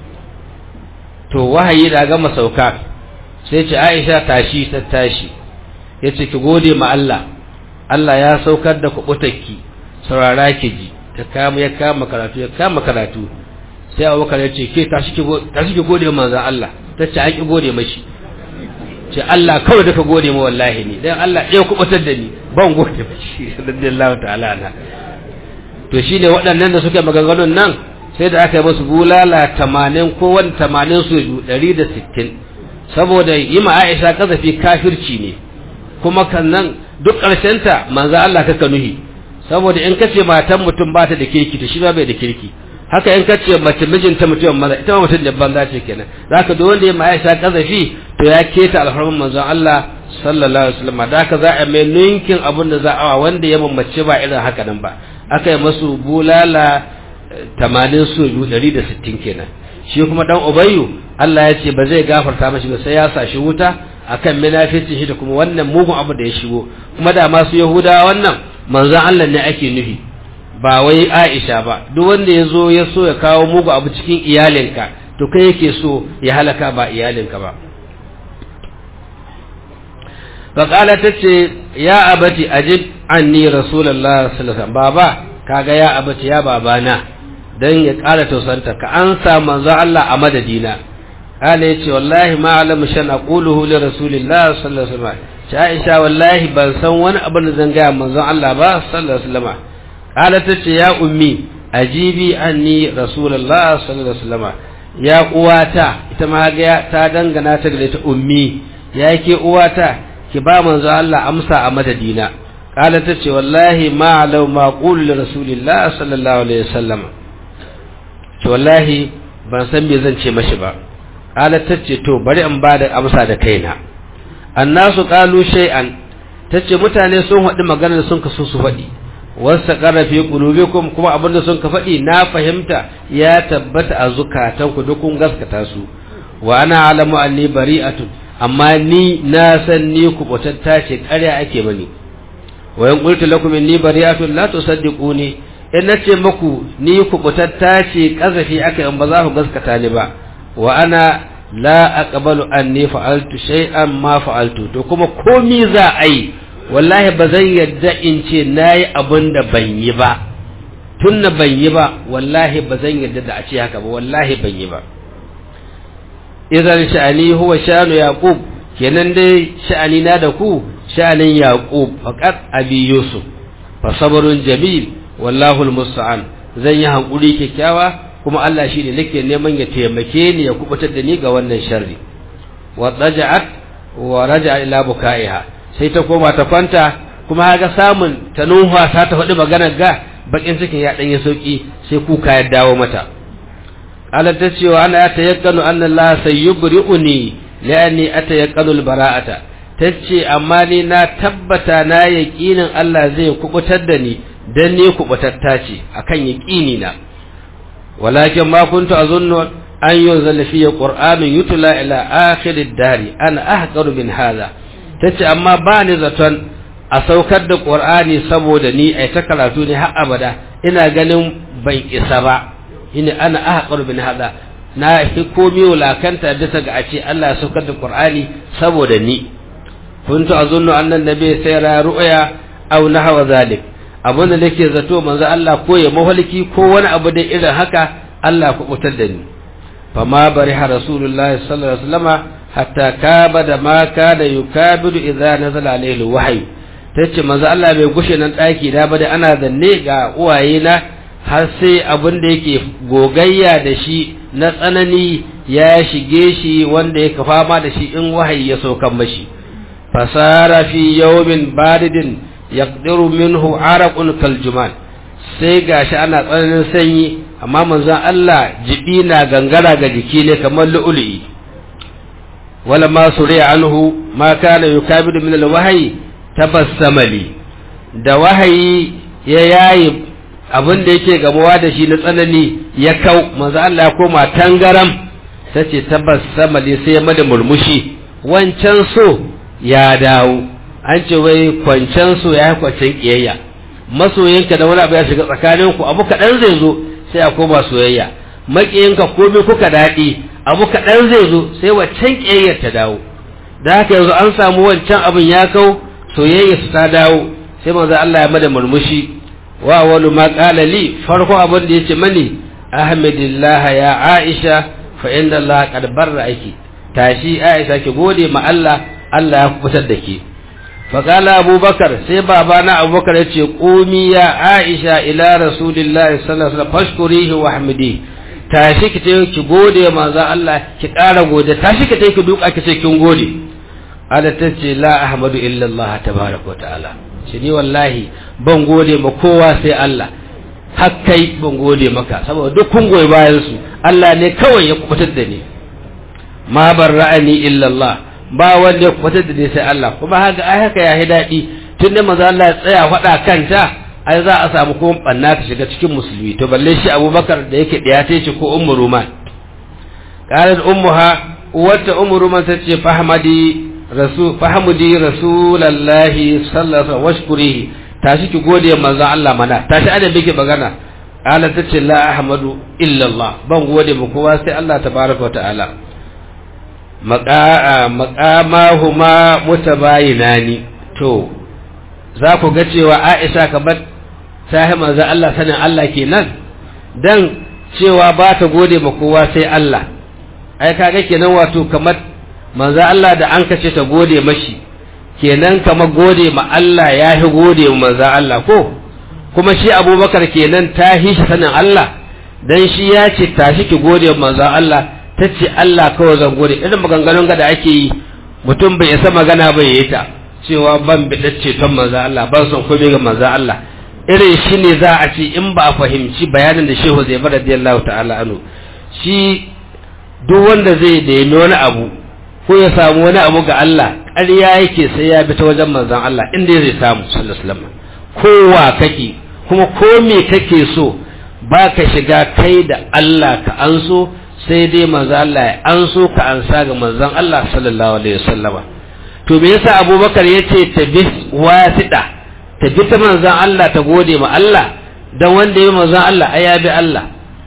to wahayi da gama sauka sai ce Aisha tashi ta tashi yace ki gode ma Allah Allah ya saukar da kubutakki saurara ki ji ta kama ya kama karatu ya kama karatu sai abubakar ya ce ke tashi ki gode manzan Allah ta ce an ki gode mashi ce Allah kawai da ka gode ma wallahi ni dan Allah ya kubutar da ni ban gode mashi radiyallahu ta'ala na to shine waɗannan da suke maganganun nan sai da aka yi musu bulala 80 ko wani 80 su 160 saboda yi ma Aisha kazafi kafirci ne kuma kan nan duk ƙarshen ta manzan Allah kaka nuhi saboda in kace matan mutum ba ta da kirki to shi ba bai da kirki haka in kace mace mijinta mutum maza ita ma mutum da banza ce kenan zaka duk wanda ya ma Aisha kazafi to ya keta alfarman manzon Allah sallallahu alaihi wasallam da haka za a mai ninkin abin da za a wanda ya mamace ba irin haka nan ba aka yi masu bulala 80 su 160 kenan shi kuma dan ubayyu Allah ya ce ba zai gafarta mashi ba sai ya sa shi wuta akan munafici shi da kuma wannan mugun abu da ya shigo kuma da masu yahudawa wannan manzon Allah ne ake nufi ba wai Aisha ba duk wanda ya zo ya so ya kawo mugu abu cikin iyalinka to kai yake so ya halaka ba iyalinka ba faƙala ta ce ya abati ajib anni rasulullah sallallahu alaihi wasallam baba kaga ya abati ya babana dan ya ƙara tausanta ka an sa manzo Allah a madadina kala yace wallahi ma alamu shan aquluhu li rasulillah sallallahu alaihi wasallam Aisha wallahi ban san wani abin da zan gaya manzon Allah ba sallallahu alaihi wasallam kala tace ya ummi ajibi anni rasulullah sallallahu alaihi wasallam ya uwata ita ma ga ta dangana ta da ta ummi ya ke uwata ki ba manzon Allah amsa a madadina kala tace wallahi ma law ma qul li rasulillah sallallahu alaihi wasallam to wallahi ban san me zan ce mashi ba kala tace to bari in ba da amsa da kaina annasu qalu shay'an tace mutane sun haɗu maganar sun kaso su faɗi wasa qara fi qulubikum kuma abinda sun ka faɗi na fahimta ya tabbata a zukatanku duk kun gaskata su wa ana alamu anni bari'atun amma ni na san ni kubutatta ce ƙarya ake mani wa in qultu lakum inni bari'atun la tusaddiquni in nace muku ni kubutatta ce kazafi aka in ba za ku gaskata ni ba wa ana la aqbalu anni fa'altu shay'an ma fa'altu to kuma komi za a yi wallahi ba zan yadda in ce nayi abin da ban yi ba tunna ban yi ba wallahi ba zan yadda da a ce haka ba wallahi ban yi ba idan sha'ani huwa sha'anu yaqub kenan dai sha'ani na da ku sha'anin yaqub faqat abi yusuf fa sabrun jamil wallahu almusta'an zan yi hankuri kyakkyawa kuma Allah shi ne nake neman ya taimake ni ya kubutar da ni ga wannan sharri wa raja'at wa raja'a ila bukaiha sai ta koma ta kwanta kuma haga samun ta nuha ta ta faɗi maganar ga bakin cikin ya ɗanye sauki sai kuka ya dawo mata Allah ta ce wa ana tayakkanu anna Allah sayyubri'uni la'anni atayakkanu albara'ata tace amma ni na tabbata na yaqinin Allah zai kubutar da ni dan ni kubutatta ce akan yaqini na ولكن ما كنت أظن أن ينزل فيه قرآن يتلى إلى آخر الدار أنا أحقر من هذا تتي أما باني زتون أسوكد القرآن سبودني أي تكراتوني ها أبدا إنا غنم بين إسابة إني أنا أحقر من هذا na fi komi wulakanta bisa ga a ce Allah ya saukar da Qur'ani saboda ni kuntu azunnu anna nabi sayra ru'ya aw nahwa zalik abin da nake zato manzo Allah ko ya mahalki ko wani abu da irin haka Allah ku kutar da ni fama bariha rasulullahi sallallahu alaihi wasallama hatta kabada ma kana yukabidu idza nazala alaihi alwahyi tace manzo Allah bai gushe nan daki da ba da ana zanne ga uwaye na har sai abin da yake gogayya da shi na tsanani ya shige shi wanda yake fama da shi in wahayi ya saukan mashi fasara fi yawmin baridin yaqdiru minhu araqun kaljuman sai gashi ana tsananin sanyi amma manzon Allah jibi na gangara ga jiki ne kamar lu'lu'i wala ma suriya anhu ma kana yukabidu min alwahyi tabassama li da wahayi ya yayi abin da yake gamuwa da shi na tsanani ya kau manzo Allah ya koma tangaram tace tabassama li sai ya mada murmushi wancan so ya dawo an ce wai kwancan so ya kwancen kiyayya masoyinka da wani abu ya shiga tsakaninku abu kaɗan zai zo sai a koma soyayya maƙiyinka komai kuka daɗi abu kaɗan zai zo sai waccan ƙiyayyar ta dawo da haka yanzu an samu wancan abin ya kau soyayya su ta dawo sai manzo Allah ya mada murmushi wa wani ma qala li farko abin da yace mani ahmadillah ya aisha fa inna Allah qad barra aiki tashi aisha ki gode ma Allah Allah ya kubutar da ke فقال أبو بكر سي بابانا أبو بكر يتي قومي يا عائشة إلى رسول الله صلى الله عليه وسلم فاشكريه واحمديه tashi ki ta ki gode manzo Allah ki ƙara gode tashi ki ta ki duka ki ce kin gode ada ta ce la ahmadu illa Allah tabaraka wa ta'ala shi ni wallahi ban gode ma kowa sai Allah har kai ban gode maka saboda duk kun goyi bayan su Allah ne kawai ya kubutar da ni ma barra'ani illa Allah ba wanda ya kwatar da sai Allah kuma haka ai haka ya daɗi tun da maza Allah ya tsaya faɗa kanta ai za a samu kuma banna ta shiga cikin musulmi to balle shi Abubakar da yake ɗaya ta ce ko Ummu Ruman qalat ummuha wata Ummu Ruman ta ce fahmadi rasul fahmudi rasulullahi sallallahu alaihi wasallam washkurihi tashi ki gode manzon Allah mana tashi ada bike magana qalat ta ce la ahmadu illa Allah ban gode mu kowa sai Allah tabaraka wa ta'ala maƙamahuma mutabayinani to za ku ga cewa Aisha kamar ta yi manzo Allah sanin Allah kenan dan cewa ba ta gode ma kowa sai Allah ai kaga kenan wato kamar manzo Allah da an kace ta gode mashi kenan kamar gode ma Allah ya hi gode ma manzo Allah ko kuma shi Abubakar kenan ta hi shi sanin Allah dan shi ya ce tashi ki gode ma manzo Allah ta ce Allah kawai zan gode irin maganganun da ake yi mutum bai isa magana bai yi ta cewa ban bi ceton manzo Allah ban son komai ga manzo Allah irin shi ne za a ce in ba a fahimci bayanin da Shehu Zai bar radiyallahu ta'ala anhu shi duk wanda zai da wani abu ko ya samu wani abu ga Allah ƙarya yake sai ya bi ta wajen manzon Allah inda zai samu sallallahu alaihi wasallam kowa kake kuma ko me kake so ba ka shiga kai da Allah ka an so sai dai manzo Allah ya an so ka ansa ga manzon Allah sallallahu alaihi wasallama to me yasa Abubakar yace ta bi wasida ta bi ta manzon Allah ta gode ma Allah dan wanda ya manzon Allah ai ya bi Allah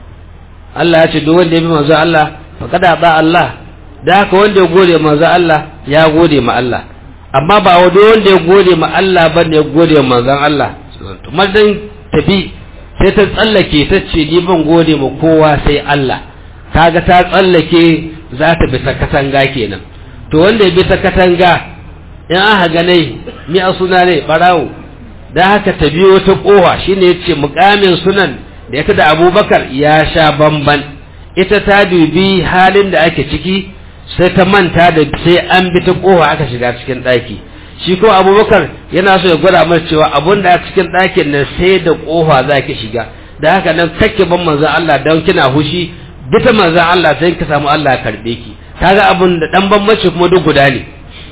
Allah ya ce duk wanda ya bi manzon Allah faqad ba Allah da haka wanda ya gode manzon Allah ya gode ma Allah amma ba wanda wanda ya gode ma Allah bane ya gode ma manzon Allah to madan tafi sai ta tsallake ta ce ni ban gode ma kowa sai Allah kaga ta tsallake za ta bi ta katanga kenan to wanda ya bi ta katanga in aka ganai mi a suna ne barawo da haka ta biyo ta kowa shine yace mukamin sunan da ita da Abubakar ya sha bamban ita ta dubi halin da ake ciki sai ta manta da sai an bi ta kowa aka shiga cikin daki shi ko Abubakar yana so ya gwada mana cewa abun da cikin dakin nan sai da kofa zaki shiga da haka nan kake ban manzon Allah dan kina hushi bita manzan Allah sai ka samu Allah ya karbe ki kaga abun da dan bambanci kuma duk guda ne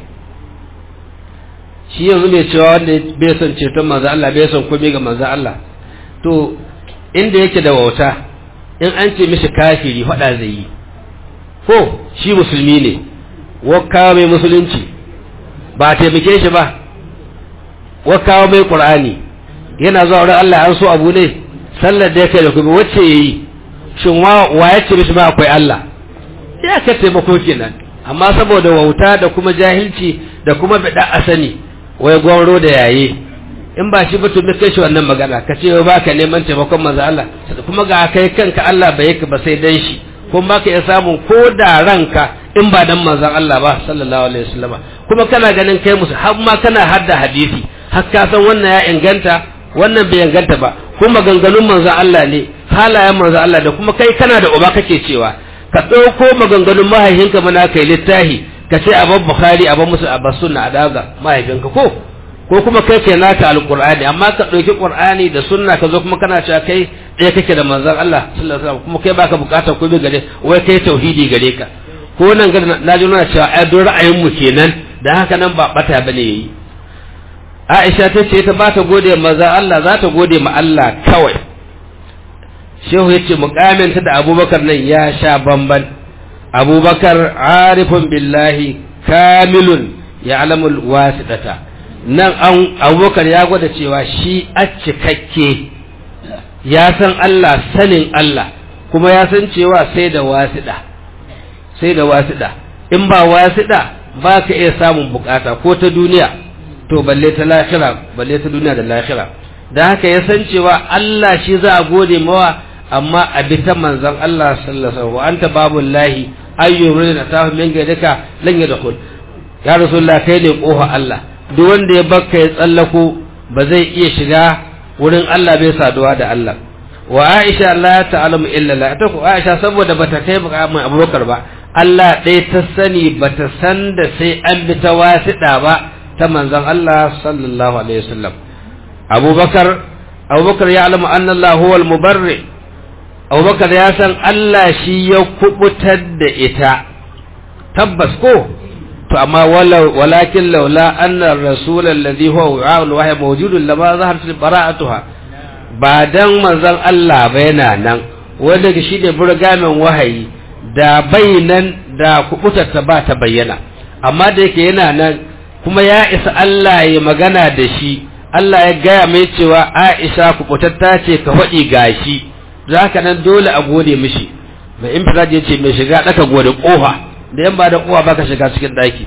shi yanzu mai cewa wanda bai son ceton manzan Allah bai son komai ga manzan Allah to inda yake da wauta in an ce mishi kafiri faɗa zai yi ko shi musulmi ne wakawa mai musulunci ba taimake shi ba wakawa mai qur'ani yana zuwa wurin Allah an so abu ne sallar da yake da kuma wacce yayi shin wa ya ce mishi ma akwai Allah ya ka taimako kenan amma saboda wauta da kuma jahilci da kuma bida asani wai gwamro da yaye in ba shi ba to me kai shi wannan magana ka ce ba ka neman taimakon manzo Allah kuma ga kai kanka Allah bai yaka ba sai dan shi kuma baka iya samun ko da ranka in ba dan manzon Allah ba sallallahu alaihi wasallama kuma kana ganin kai musu har ma kana hadda hadisi har ka san wannan ya inganta wannan bai inganta ba kuma maganganun manzon Allah ne halayen manzon Allah da kuma kai kana da uba kake cewa ka ɗauko maganganun mahaifinka mana kai littahi ka ce a bukhari a musu a sunna a daga mahaifinka ko ko kuma kai ke naka alqur'ani amma ka ɗauki qur'ani da sunna ka zo kuma kana cewa kai ɗaya kake da manzon Allah sallallahu alaihi wasallam kuma kai baka bukatar komai gare wai kai tauhidi gare ka ko nan ga na ji nuna cewa ai don ra'ayin mu kenan da haka nan ba bata bane yayi Aisha ta ce ta ba ta gode manzon Allah za ta gode ma Allah kawai Shehu ya ce mukaminta da Abubakar nan ya sha bamban Abubakar arifun billahi kamilun ya alamul wasidata nan an Abubakar ya gwada cewa shi a cikakke ya san Allah sanin Allah kuma ya san cewa sai da wasida sai da wasida in ba wasida ba ka iya samun bukata ko ta duniya to balle ta lahira balle ta duniya da lahira da haka ya san cewa Allah shi za a gode mawa amma a bi ta manzon Allah sallallahu alaihi wasallam anta babul lahi ayyurin atahu min gaidaka lan yadkhul ya rasulullah kai ne kofa Allah duk wanda ya bakka ya tsallako ba zai iya shiga wurin Allah bai saduwa da Allah wa Aisha la ta'lamu illa la ta ku Aisha saboda bata kai mai Abubakar ba Allah ɗaya ta sani bata san da sai an bi ta wasiɗa ba ta manzon Allah sallallahu alaihi wasallam Abubakar Abubakar ya alamu anna Allah huwa al-mubarri Abubakar ya san Allah shi ya kubutar da ita tabbas ko to amma walakin laula anna ar-rasul alladhi huwa wa'ul wahyi mawjudun lama zaharat bara'atuha ba dan manzon Allah ba yana nan wanda shi ne burgamin wahayi da nan da kubutarta ba ta bayyana amma da yake yana nan kuma ya isa Allah ya magana da shi Allah ya gaya mai cewa Aisha kubutatta ce ka faɗi gashi za ka nan dole a gode mishi mai infirad ya ce mai shiga ɗaka gode ƙofa da yan ba da ƙofa baka shiga cikin ɗaki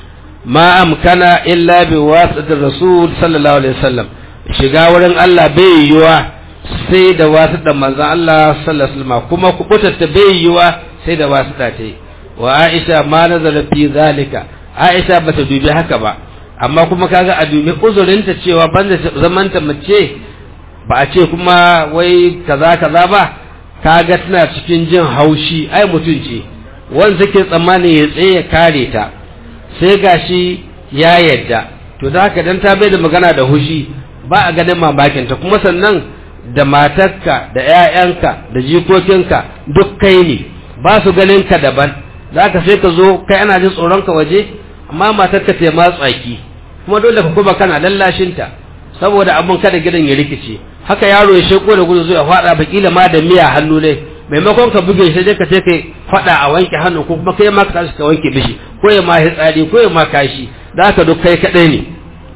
ma amkana illa bi wasatir rasul sallallahu alaihi wasallam shiga wurin Allah bai yiwuwa sai da wasu da manzan Allah sallallahu alaihi wasallam kuma kubutatta bai yiwuwa sai da wasu da ta wa Aisha ma nazara fi zalika Aisha bata dubi haka ba amma kuma kaga a dubi uzurinta cewa banda zamanta mace ba a ce kuma wai kaza kaza ba kaga tana cikin jin haushi ai mutum ce wanda take tsammanin ya tsaye ya kare ta sai gashi ya yadda to da haka dan ta bai da magana da hushi ba a ganin mamakinta kuma sannan da matarka da 'ya'yanka da jikokinka duk kai ne ba su ganin ka daban za ka sai ka zo kai ana jin tsoronka waje amma matarka ta ma tsaki kuma dole ka kuma kana lallashinta saboda abin kada gidan ya rikice haka yaro ya sheko da gudu zuwa faɗa bakila ma da miya hannu ne maimakon ka buge shi dai ka ce kai faɗa a wanke hannu ko kuma kai ma ka tashi ka wanke bishi ko ya ma hitsari ko ya ma kashi da haka duk kai kaɗai ne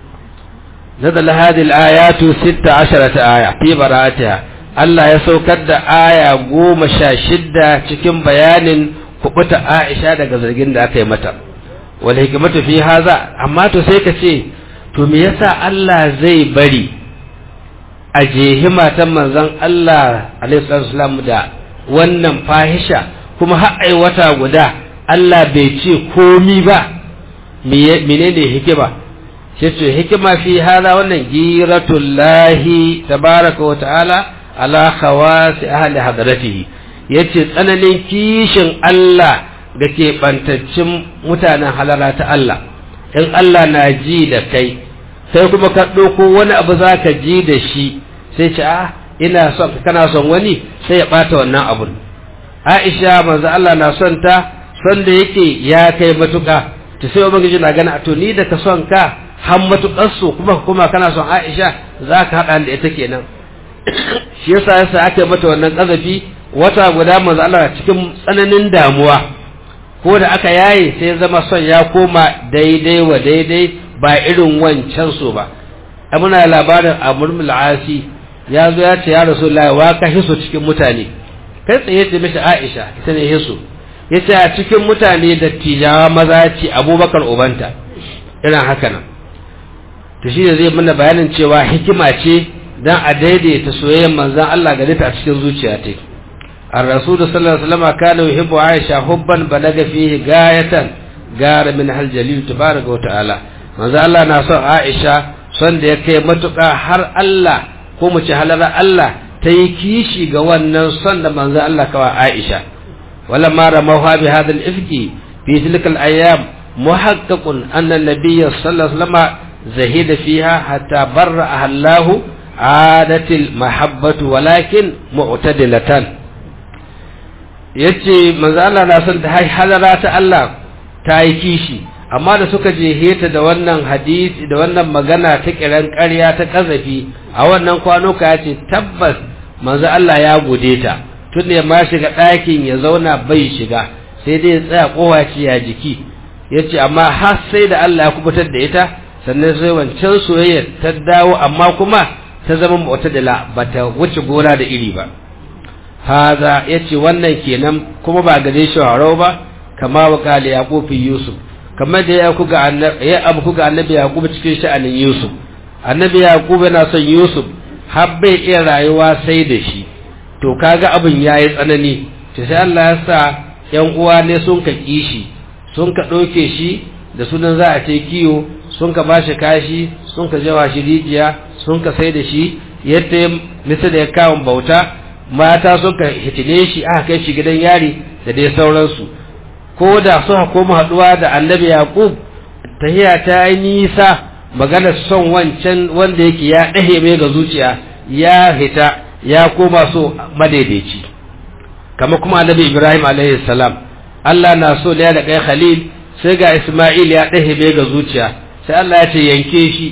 نزل هذه الآيات ستة عشرة آية في براءتها Allah ya saukar da aya goma sha shidda cikin bayanin kubuta Aisha daga zargin da aka yi mata. Wal hikimatu fi haza amma to sai ka ce to me yasa Allah zai bari a jehi matan manzon Allah alaihi salam da wannan fahisha kuma har ai wata guda Allah bai ce komi ba menene hikima sai ce hikima fi hada wannan giratullahi tabaraka wa ta'ala ala khawasi ahli hadratihi yace tsananin kishin Allah da ke bantaccin mutanen halara ta Allah in Allah na ji da kai sai kuma ka ɗauko wani abu za ka ji da shi sai ce a ina son kana son wani sai ya ɓata wannan abun Aisha manzo Allah na son ta son da yake ya kai matuƙa ta sai ubangiji na gana to ni da ka son ka har matuƙar su kuma kuma kana son Aisha za ka haɗa da ita kenan shi yasa yasa aka mata wannan ƙazafi wata guda manzo Allah cikin tsananin damuwa ko da aka yaye sai zama son ya koma daidai wa daidai ba irin wancan so ba muna labarin Amr bin Asi ya zo ya ce ya Rasulullahi wa ka hiso cikin mutane kai tsaye ce mishi Aisha ita ne hiso yace a cikin mutane da tijawa maza ce Abubakar ubanta irin haka nan to shi ne zai mana bayanin cewa hikima ce dan a daidaita soyayyar manzon Allah gare ta a cikin zuciya ta الرسول صلى الله عليه وسلم كان يحب عائشة حبا بلغ فيه غاية غار من الجليل تبارك وتعالى manzo Allah na son Aisha son da ya kai matuƙa har Allah ko mu ci halara Allah ta yi kishi ga wannan son da manzo Allah kawa Aisha wala ma ramaha bi hadha al-ifki fi tilka al-ayyam muhaqqaqun anna an-nabiy sallallahu alaihi wasallam zahida fiha hatta barra Allah adatil mahabbatu walakin mu'tadilatan yace manzo Allah na son ta halara ta Allah ta yi kishi amma da suka je heta da wannan hadisi da wannan magana ta kiran ƙarya ta kazafi a wannan kwanuka ya ce tabbas manzo Allah ya gode ta tun da ma shiga ɗakin ya zauna bai shiga sai dai ya tsaya kowace ya jiki ya ce amma har sai da Allah ya kubutar da ita sannan sai wancan soyayya ta dawo amma kuma ta zama mu'tadila bata wuce gona da iri ba haza yace wannan kenan kuma ba gare shi haro ba kama wa kali yaqub yusuf kamar da ya kuga annabi ya abu kuga annabi yaqub cikin sha'anin yusuf annabi yaqub yana son yusuf har bai iya rayuwa sai da shi to kaga abin yayi tsanani to sai Allah ya sa yan uwa ne sun ka kishi sun ka ɗauke shi da sunan za a ce kiyo sun ka bashi kashi sun ka jawa shi rijiya sun ka sai da shi yadda nisa da ya kawo bauta mata sun ka hitine shi aka kai shi gidan yari da dai sauransu ko da suka koma haɗuwa da annabi yaqub tahiya ta yi nisa maganar son wancan wanda yake ya ɗahe mai ga zuciya ya hita ya koma so madaidaici kama kuma annabi ibrahim alaihi salam Allah na so ne da kai khalil sai ga isma'il ya ɗahe mai ga zuciya sai Allah ya ce yanke shi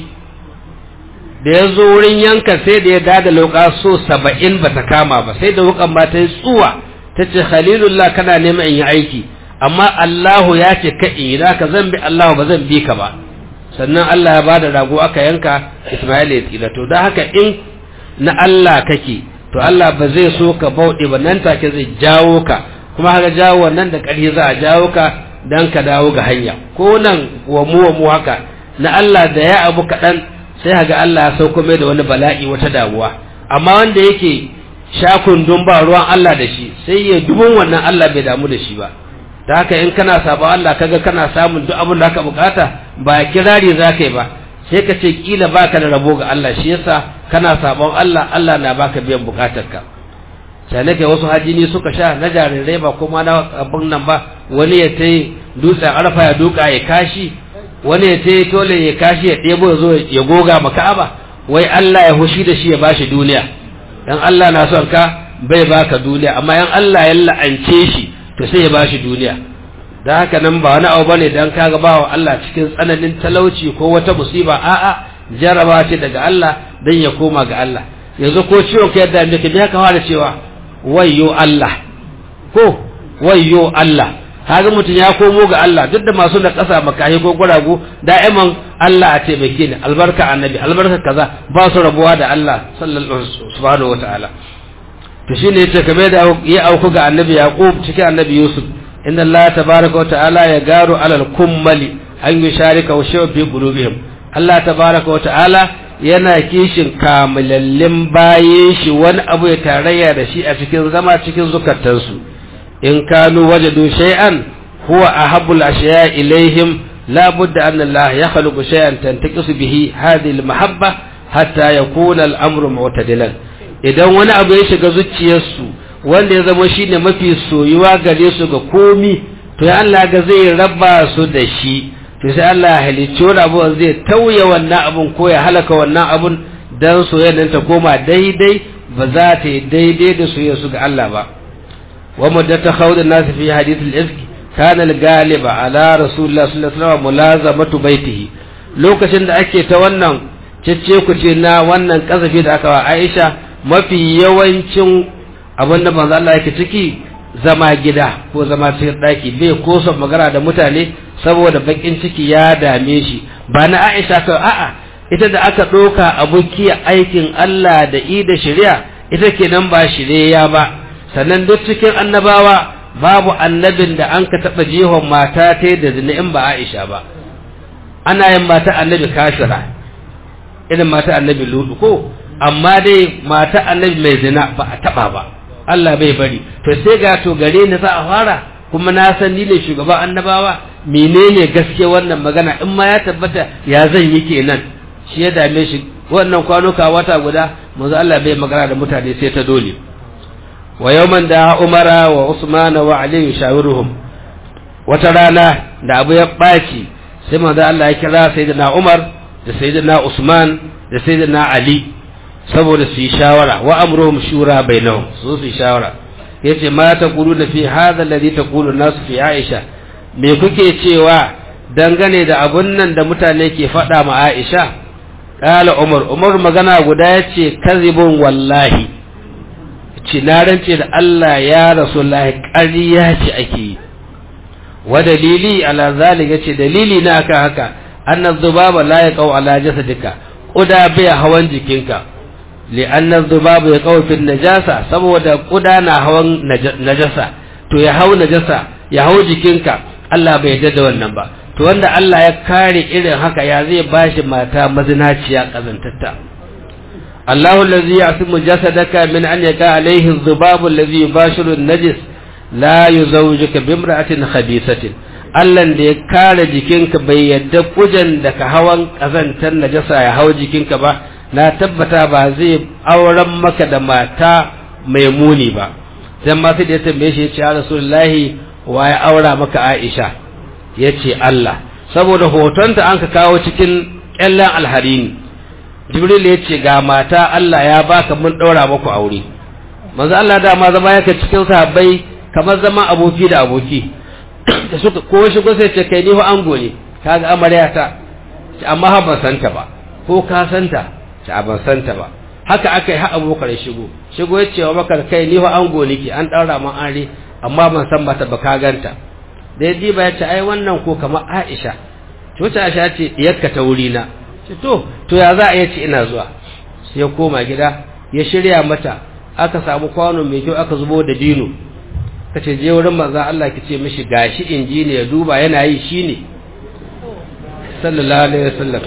da ya zo wurin yanka sai da ya dada lauka so saba'in ba ta kama ba sai da wukan ma ta yi tsuwa ta ce khalilullah kana neman in yi aiki amma Allahu ya ce ka in yi ka zan bi Allahu ba zan bi ka ba sannan Allah ya bada rago aka yanka Isma'il ya tsira to don haka in na Allah kake to Allah ba zai so ka bauɗe ba nan take zai jawo ka kuma haka jawo wannan da ƙarfi za a jawo ka dan ka dawo ga hanya ko nan wa mu wa mu haka na Allah da ya abu kaɗan sai haga Allah ya sauko mai da wani bala'i wata damuwa amma wanda yake shakundun ba ruwan Allah da shi sai ya dubun wannan Allah bai damu da shi ba da haka in kana sabon Allah kaga kana samun duk abin da aka bukata ba kirari za ka yi ba sai ka ce kila baka da rabo ga Allah shi yasa kana sabon Allah Allah na baka biyan bukatarka sai nake wasu hajini suka sha na jarirai ba kuma na abin nan ba wani ya ta dutsen arfa ya duka ya kashi wani ya ta tole ya kashi ya ɗebo ya zo ya goga ma Ka'aba wai Allah ya hushi da shi ya bashi duniya dan Allah na son ka bai baka duniya amma yan Allah ya la'ance shi to sai ya bashi duniya da haka nan ba wani abu bane dan kaga bawa Allah cikin tsananin talauci ko wata musiba a'a jaraba ce daga Allah dan ya koma ga Allah yanzu ko ciwon ka yadda muke me ka fara cewa wayyo Allah ko wayyo Allah kaga mutum ya komo ga Allah duk da masu da ƙasa makahi ko guragu da'iman Allah a taimake ni albarka annabi albarka kaza ba su rabuwa da Allah sallallahu subhanahu wataala to shine yace kamar da ya auku ga annabi yaqub cikin annabi yusuf inna Allah tabaaraka wataala ya garu alal kummali an yusharika wa shaw fi qulubihim Allah tabaaraka wataala yana kishin kamilallin bayin shi wani abu ya tarayya da shi a cikin zama cikin zukatansu in kanu wajadu shay'an huwa ahabbul ashiya ilaihim la budda anna Allah yakhluqu shay'an tantaqisu bihi hadhihi al-mahabba hatta yakuna al-amru mu'tadilan idan wani abu ya shiga zuciyarsu wanda ya zama shine mafi soyuwa gare su ga komi to ya Allah ga zai raba su da shi to sai Allah ya halicci wani abu zai tauye wannan abun ko ya halaka wannan abun dan soyayyar ta koma daidai ba za ta yi daidai da soyayyar su ga Allah ba ومدة خوض الناس في حديث الإفك كان الغالب على رسول الله صلى الله عليه وسلم ملازمة بيته lokacin da ake ta wannan cece ku ce na wannan kasafi da aka wa Aisha mafi yawancin abin da manzo Allah yake ciki zama gida ko zama cikin daki bai ko son magana da mutane saboda bakin ciki ya dame shi ba na Aisha ka a'a ita da aka doka abukiya aikin Allah da i da shari'a ita kenan ba shirya ba sannan duk cikin annabawa babu annabin da an ka taɓa jihon mata ta da zina in ba Aisha ba ana yin mata annabi kashira irin mata annabi ludu ko amma dai mata annabi mai zina ba a taɓa ba Allah bai bari to sai ga to gare ni za a fara kuma na san ni ne shugaban annabawa menene gaske wannan magana in ma ya tabbata ya zan yi kenan shi ya dame shi wannan kwanuka wata guda manzo Allah bai magana da mutane sai ta dole wa yawman da Umara wa Usman wa Ali shawiruhum wata rana da abu ya baci sai manzo Allah ya kira sayyidina Umar da sayyidina Usman da sayyidina Ali saboda su yi shawara wa amruhum shura bainahum su su yi shawara yace ma taquluna fi hadha alladhi taqulu an-nas fi Aisha me kuke cewa dangane da abun nan da mutane ke faɗa ma Aisha qala Umar Umar magana guda yace kazibun wallahi ce na rance da Allah ya rasulullahi ƙarya ce ake yi wa dalili ala zalika ce dalili na aka haka anna dhubaba la yaqau ala jasadika kuda bai hawan jikinka li anna dhubaba yaqau fi najasa saboda kuda na hawan najasa to ya hau najasa ya hau jikinka Allah bai yarda da wannan ba to wanda Allah ya kare irin haka ya zai bashi mata mazinaciya kazantatta Allahu allazi ya'simu jasadaka min an yaqa alayhi adh-dhubabu allazi yubashiru an-najis la yuzawjuka bimra'atin khabisatin Allah da ya kare jikinka bai yadda kujan da ka hawan kazantar najasa ya hau jikinka ba na tabbata ba zai auren maka da mata mai muni ba dan ma sai da ya tambaye shi ya ce ya rasulullahi wa ya aura maka Aisha ya ce Allah saboda hotonta an ka kawo cikin kyallen alharini Jibril ya ce ga mata Allah ya baka mun daura muku aure manzo Allah da ma zama yake cikin sahabbai kamar zama aboki da aboki da suka ko shigo sai ce kai ni fa ango ne kaga amarya ta ce amma ha ban santa ba ko ka santa ce a ban santa ba haka aka yi ha abokar shigo shigo ya ce wa maka kai ni fa ango nake an daura man are amma ban san mata ba ka ganta da ya diba ya ce ai wannan ko kamar Aisha to ta Aisha ce yakka ta wuri na ce to to ya za a yi ce ina zuwa sai ya koma gida ya shirya mata aka samu kwano mai kyau aka zubo da dino ka ce je wurin manzan Allah ki ce mishi gashi inji ne ya duba yana yi shi ne sallallahu alaihi wasallam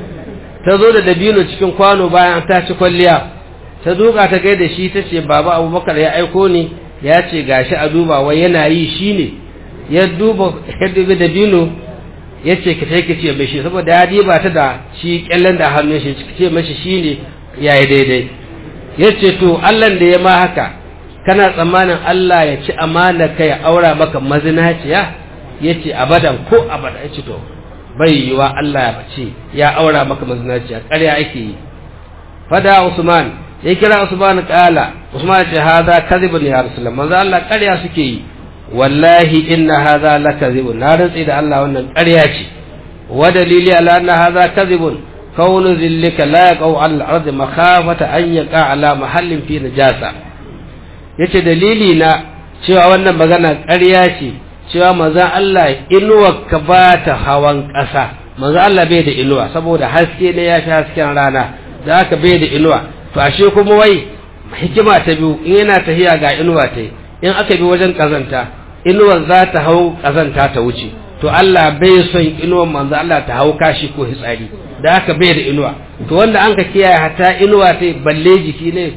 ta zo da dabino cikin kwano bayan ta ci kwalliya ta duka ta gaida shi ta ce baba abubakar ya aiko ni ya ce gashi a duba wai yana yi shi ne ya duba ya dubi dabino ya ce ki sai ki ce mishi saboda ya diba ta da shi kyallen da hannun shi ki ce mishi shi ne ya yi daidai ya ce to Allah da ya ma haka kana tsammanin Allah ya ci amana ka ya aura maka mazinaciya ya ce abadan ko abada ya ce to bai yiwa Allah ya ce ya aura maka mazinaciya ƙarya ake yi fada Usman ya kira Usman kala Usman ce hada kadhibun ya rasulullah manzo Allah ƙarya suke yi wallahi inna hadha lakadhibun na rantsi da Allah wannan ƙarya ce wa dalili ala anna hadha kadhibun kaunu zillika la yaqau al ard makhafata an yaqa ala mahallin fi najasa yace dalili na cewa wannan magana ƙarya ce cewa manzon Allah inuwa ka ba ta hawan ƙasa manzon Allah bai da inuwa saboda haske ne ya fi hasken rana da haka bai da inuwa to ashe kuma wai hikima ta biyu in yana tahiya ga inuwa ta in aka bi wajen kazanta inuwar za ta hau kazanta ta wuce to Allah bai son inuwar manzo Allah ta hau kashi ko hitsari da haka bai da inuwa to wanda an ka kiyaye hatta inuwa ta balle jiki ne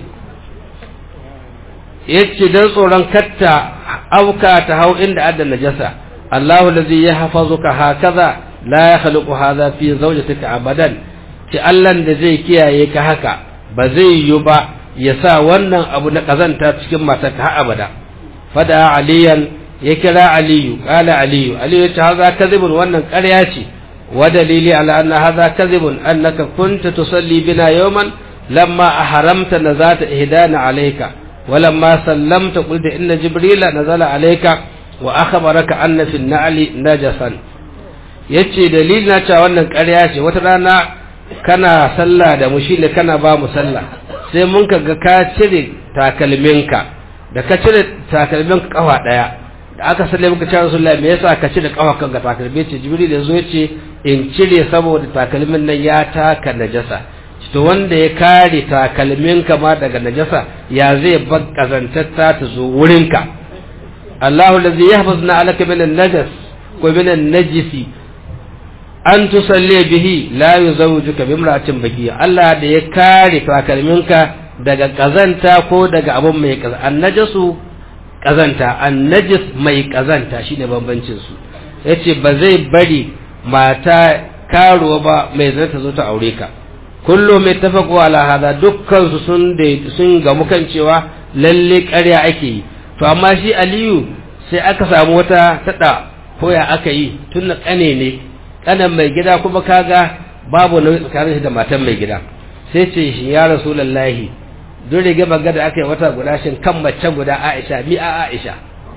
yace dan tsoron katta auka ta hau inda adda najasa Allahu allazi yahfazuka hakaza la yakhluqu hadha fi zawjatika abadan ci Allah da zai kiyaye ka haka ba zai yi ba ya sa wannan abu na kazanta cikin matarka har abada fada aliyan ya kira aliyu kala aliyu aliyu ya ce haza kazibun wannan ƙarya ce wa dalili ala anna haza kazibun annaka kunta tusalli bina yawman lamma ahramta nazata ihdana alayka wa lamma sallamta qulta inna jibrila nazala alayka wa akhbaraka anna fi an-na'li najasan yace dalili na cewa wannan ƙarya ce wata rana kana sallah da mu shine kana ba mu sallah sai mun ka ga ka cire takalminka da ka cire takalminka kafa daya da aka salle muka ce Rasulullahi me yasa ka cire kafa kanka takalmi ce Jibril yazo yace in cire saboda takalmin nan ya taka najasa to wanda ya kare takalminka ma daga najasa ya zai bar kazantatta ta zo wurinka Allahu allazi yahfazna alaka min an-najas ko min an-najisi an tusalle bihi la yuzawjuka bimra'atin bakiya Allah da ya kare takalminka daga kazanta ko daga abun mai kazanta annajasu kazanta annajis mai kazanta shine bambancin su yace ba zai bari mata karuwa ba mai zai ta zo ta aure ka kullum mai tafaqu ala hada dukkan su sun da sun gamu kan cewa lalle ƙarya ake yi to amma shi Aliyu sai aka samu wata tada koya aka yi tun na kane ne kanan mai gida kuma kaga babu nauyi tsakanin shi da matan mai gida sai ce shi ya rasulullahi duk rige banga da aka yi wata guda shin kan mace guda Aisha mi a Aisha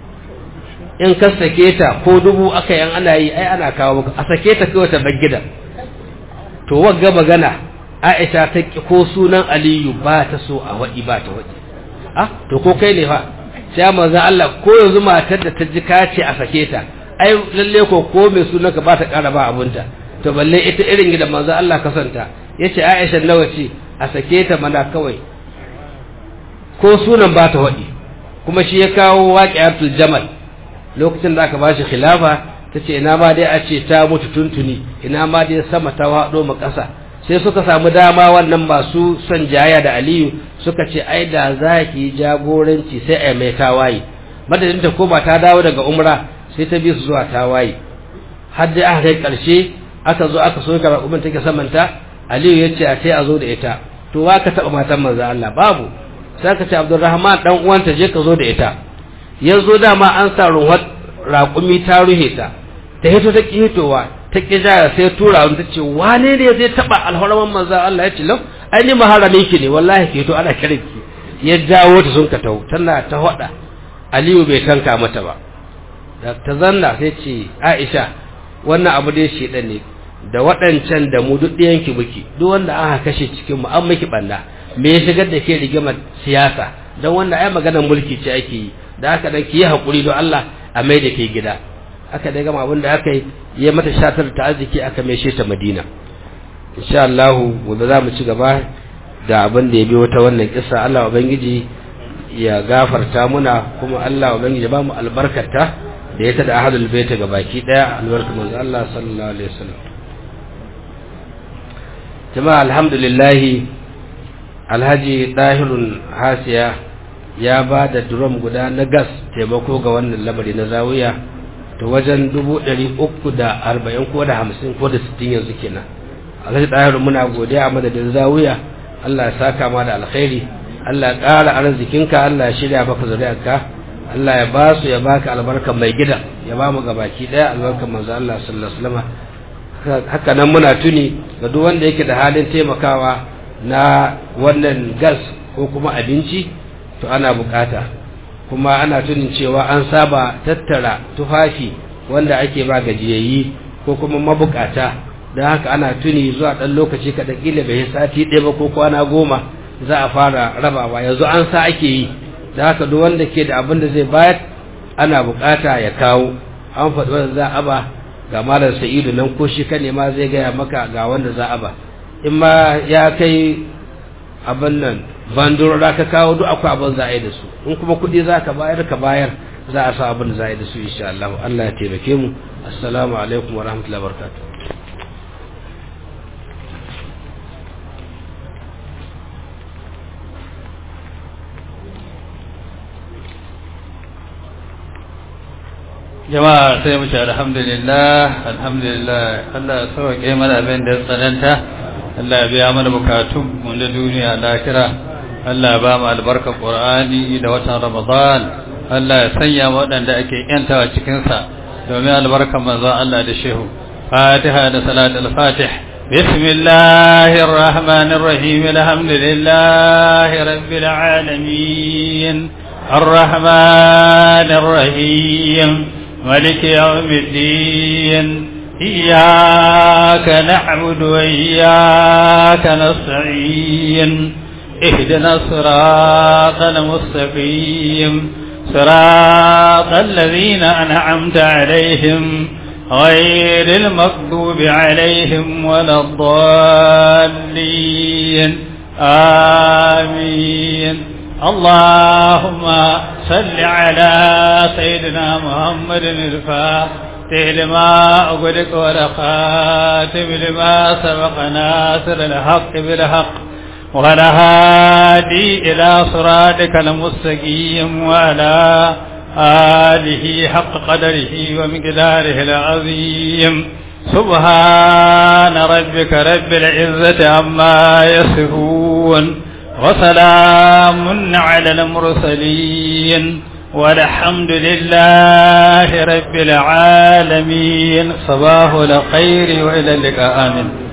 in ka sake ta ko dubu aka yan ana yi ai ana kawo maka a sake ta kawai ta bar gidan to wagga magana Aisha ta ki ko sunan Aliyu ba ta so a waɗi ba ta waɗi ah to ko kai ne fa sai manzon Allah ko yanzu matar da ta ji ka ce a sake ta ai lalle ko ko mai sunan ka ba ta ƙara ba abunta to balle ita irin gidan manzon Allah kasanta yace Aisha nawa ce a sake ta mana kawai ko sunan ba ta waɗi kuma shi ya kawo waqi'atul jamal lokacin da aka bashi khilafa tace ina ma dai a ce ta mutu tuntuni ina ma dai sama ta wado mu ƙasa sai suka samu dama wannan masu son jaya da Aliyu suka ce ai da zaki jagoranci sai ai mai tawaye madadin ta koma ta dawo daga umra sai ta bi su zuwa tawaye har dai aka kai karshe aka zo aka soka raƙumin take samanta Aliyu ya ce a sai a zo da ita to wa ka taɓa matan manzo Allah babu sai ka ce Abdulrahman dan uwanta je ka zo da ita yanzu dama an sa ruhar raƙumi ta ruhe ta ta hito ta ƙi hitowa ta ƙi jaya sai tura wani ta ce wane ne zai taɓa alharaman manzan Allah ya ce lau ai ni maharami ki ne wallahi ke to ana kiran ki ya jawo ta sun ka tau tana ta hada Aliyu bai tanka mata ba da ta zanna sai ce Aisha wannan abu dai shedan ne da waɗancan da mu duk ɗayan ki muke duk wanda aka kashe cikin mu an miki banda me ya shigar da ke rigimar siyasa don wanda ai maganar mulki ce ake yi da aka dan ki yi hakuri don Allah a mai da ke gida aka dai gama abin da aka yi ya mata shatar ta arziki aka mai ta Madina insha Allah gobe za mu ci gaba da abin da ya bi wata wannan kissa Allah ubangiji ya gafarta muna kuma Allah ubangiji ya ba mu albarkarta da ya tada ahadul baita ga baki daya albarka manzo Allah sallallahu alaihi wasallam jama'a alhamdulillah alhaji dahirun hasiya ya ba da drum guda na gas taimako ga wannan lamari na zawiya to wajen dubu ɗari uku da arba'in ko da hamsin ko da sittin yanzu kenan alhaji ɗahiru muna godiya a madadin zawiya allah ya saka ma da alkhairi allah ya ƙara arzikinka allah ya shirya maka zuriyarka allah ya ba su ya baka albarka mai gida ya ba mu gabaki ɗaya albarkar manzo allah sallallahu alaihi wasallam haka nan muna tuni ga duk wanda yake da halin taimakawa na wannan gas ko kuma abinci to ana bukata kuma ana tunin cewa an saba tattara tufafi wanda ake ba gajiyayyi ko kuma mabukata don haka ana tuni zuwa ɗan lokaci kaɗan ƙila bai sati ɗaya ba ko kwana goma za a fara rabawa yanzu an sa ake yi da haka duk wanda ke da abin da zai bayar ana bukata ya kawo an faɗi wanda za a ba ga malam sa'idu nan ko shi ka nema zai gaya maka ga wanda za a ba in ma ya kai abin nan bandurora ka kawo duk akwai abin za a yi da su in kuma kuɗi za ka bayar ka bayar za a sa abin da za a yi da su insha Allah Allah ya taimake mu assalamu alaikum wa rahmatullahi wa barakatuh jama'a sai mu ce alhamdulillah alhamdulillah Allah ya sauke mana abin da ya tsananta Allah ya biya mana bukatun mu da duniya lahira Allah ya ba mu albarkar Qur'ani da watan Ramadan Allah ya sanya mu waɗanda ake yantawa cikin sa domin albarkar manzon Allah da shehu Fatiha da salatul Fatih بسم الله الرحمن الرحيم الحمد لله رب العالمين الرحمن الرحيم ملك يوم الدين إياك نعبد وإياك نستعين اهدنا الصراط المستقيم صراط الذين أنعمت عليهم غير المغضوب عليهم ولا الضالين آمين اللهم صل على سيدنا محمد الفاتح لما أغلق والخاتم لما سبق ناصر الحق بالحق والهادي إلى صراطك المستقيم وعلى آله حق قدره ومقداره العظيم سبحان ربك رب العزة عما يصفون وسلام على المرسلين والحمد لله رب العالمين صباح الخير وإلى اللقاء آمين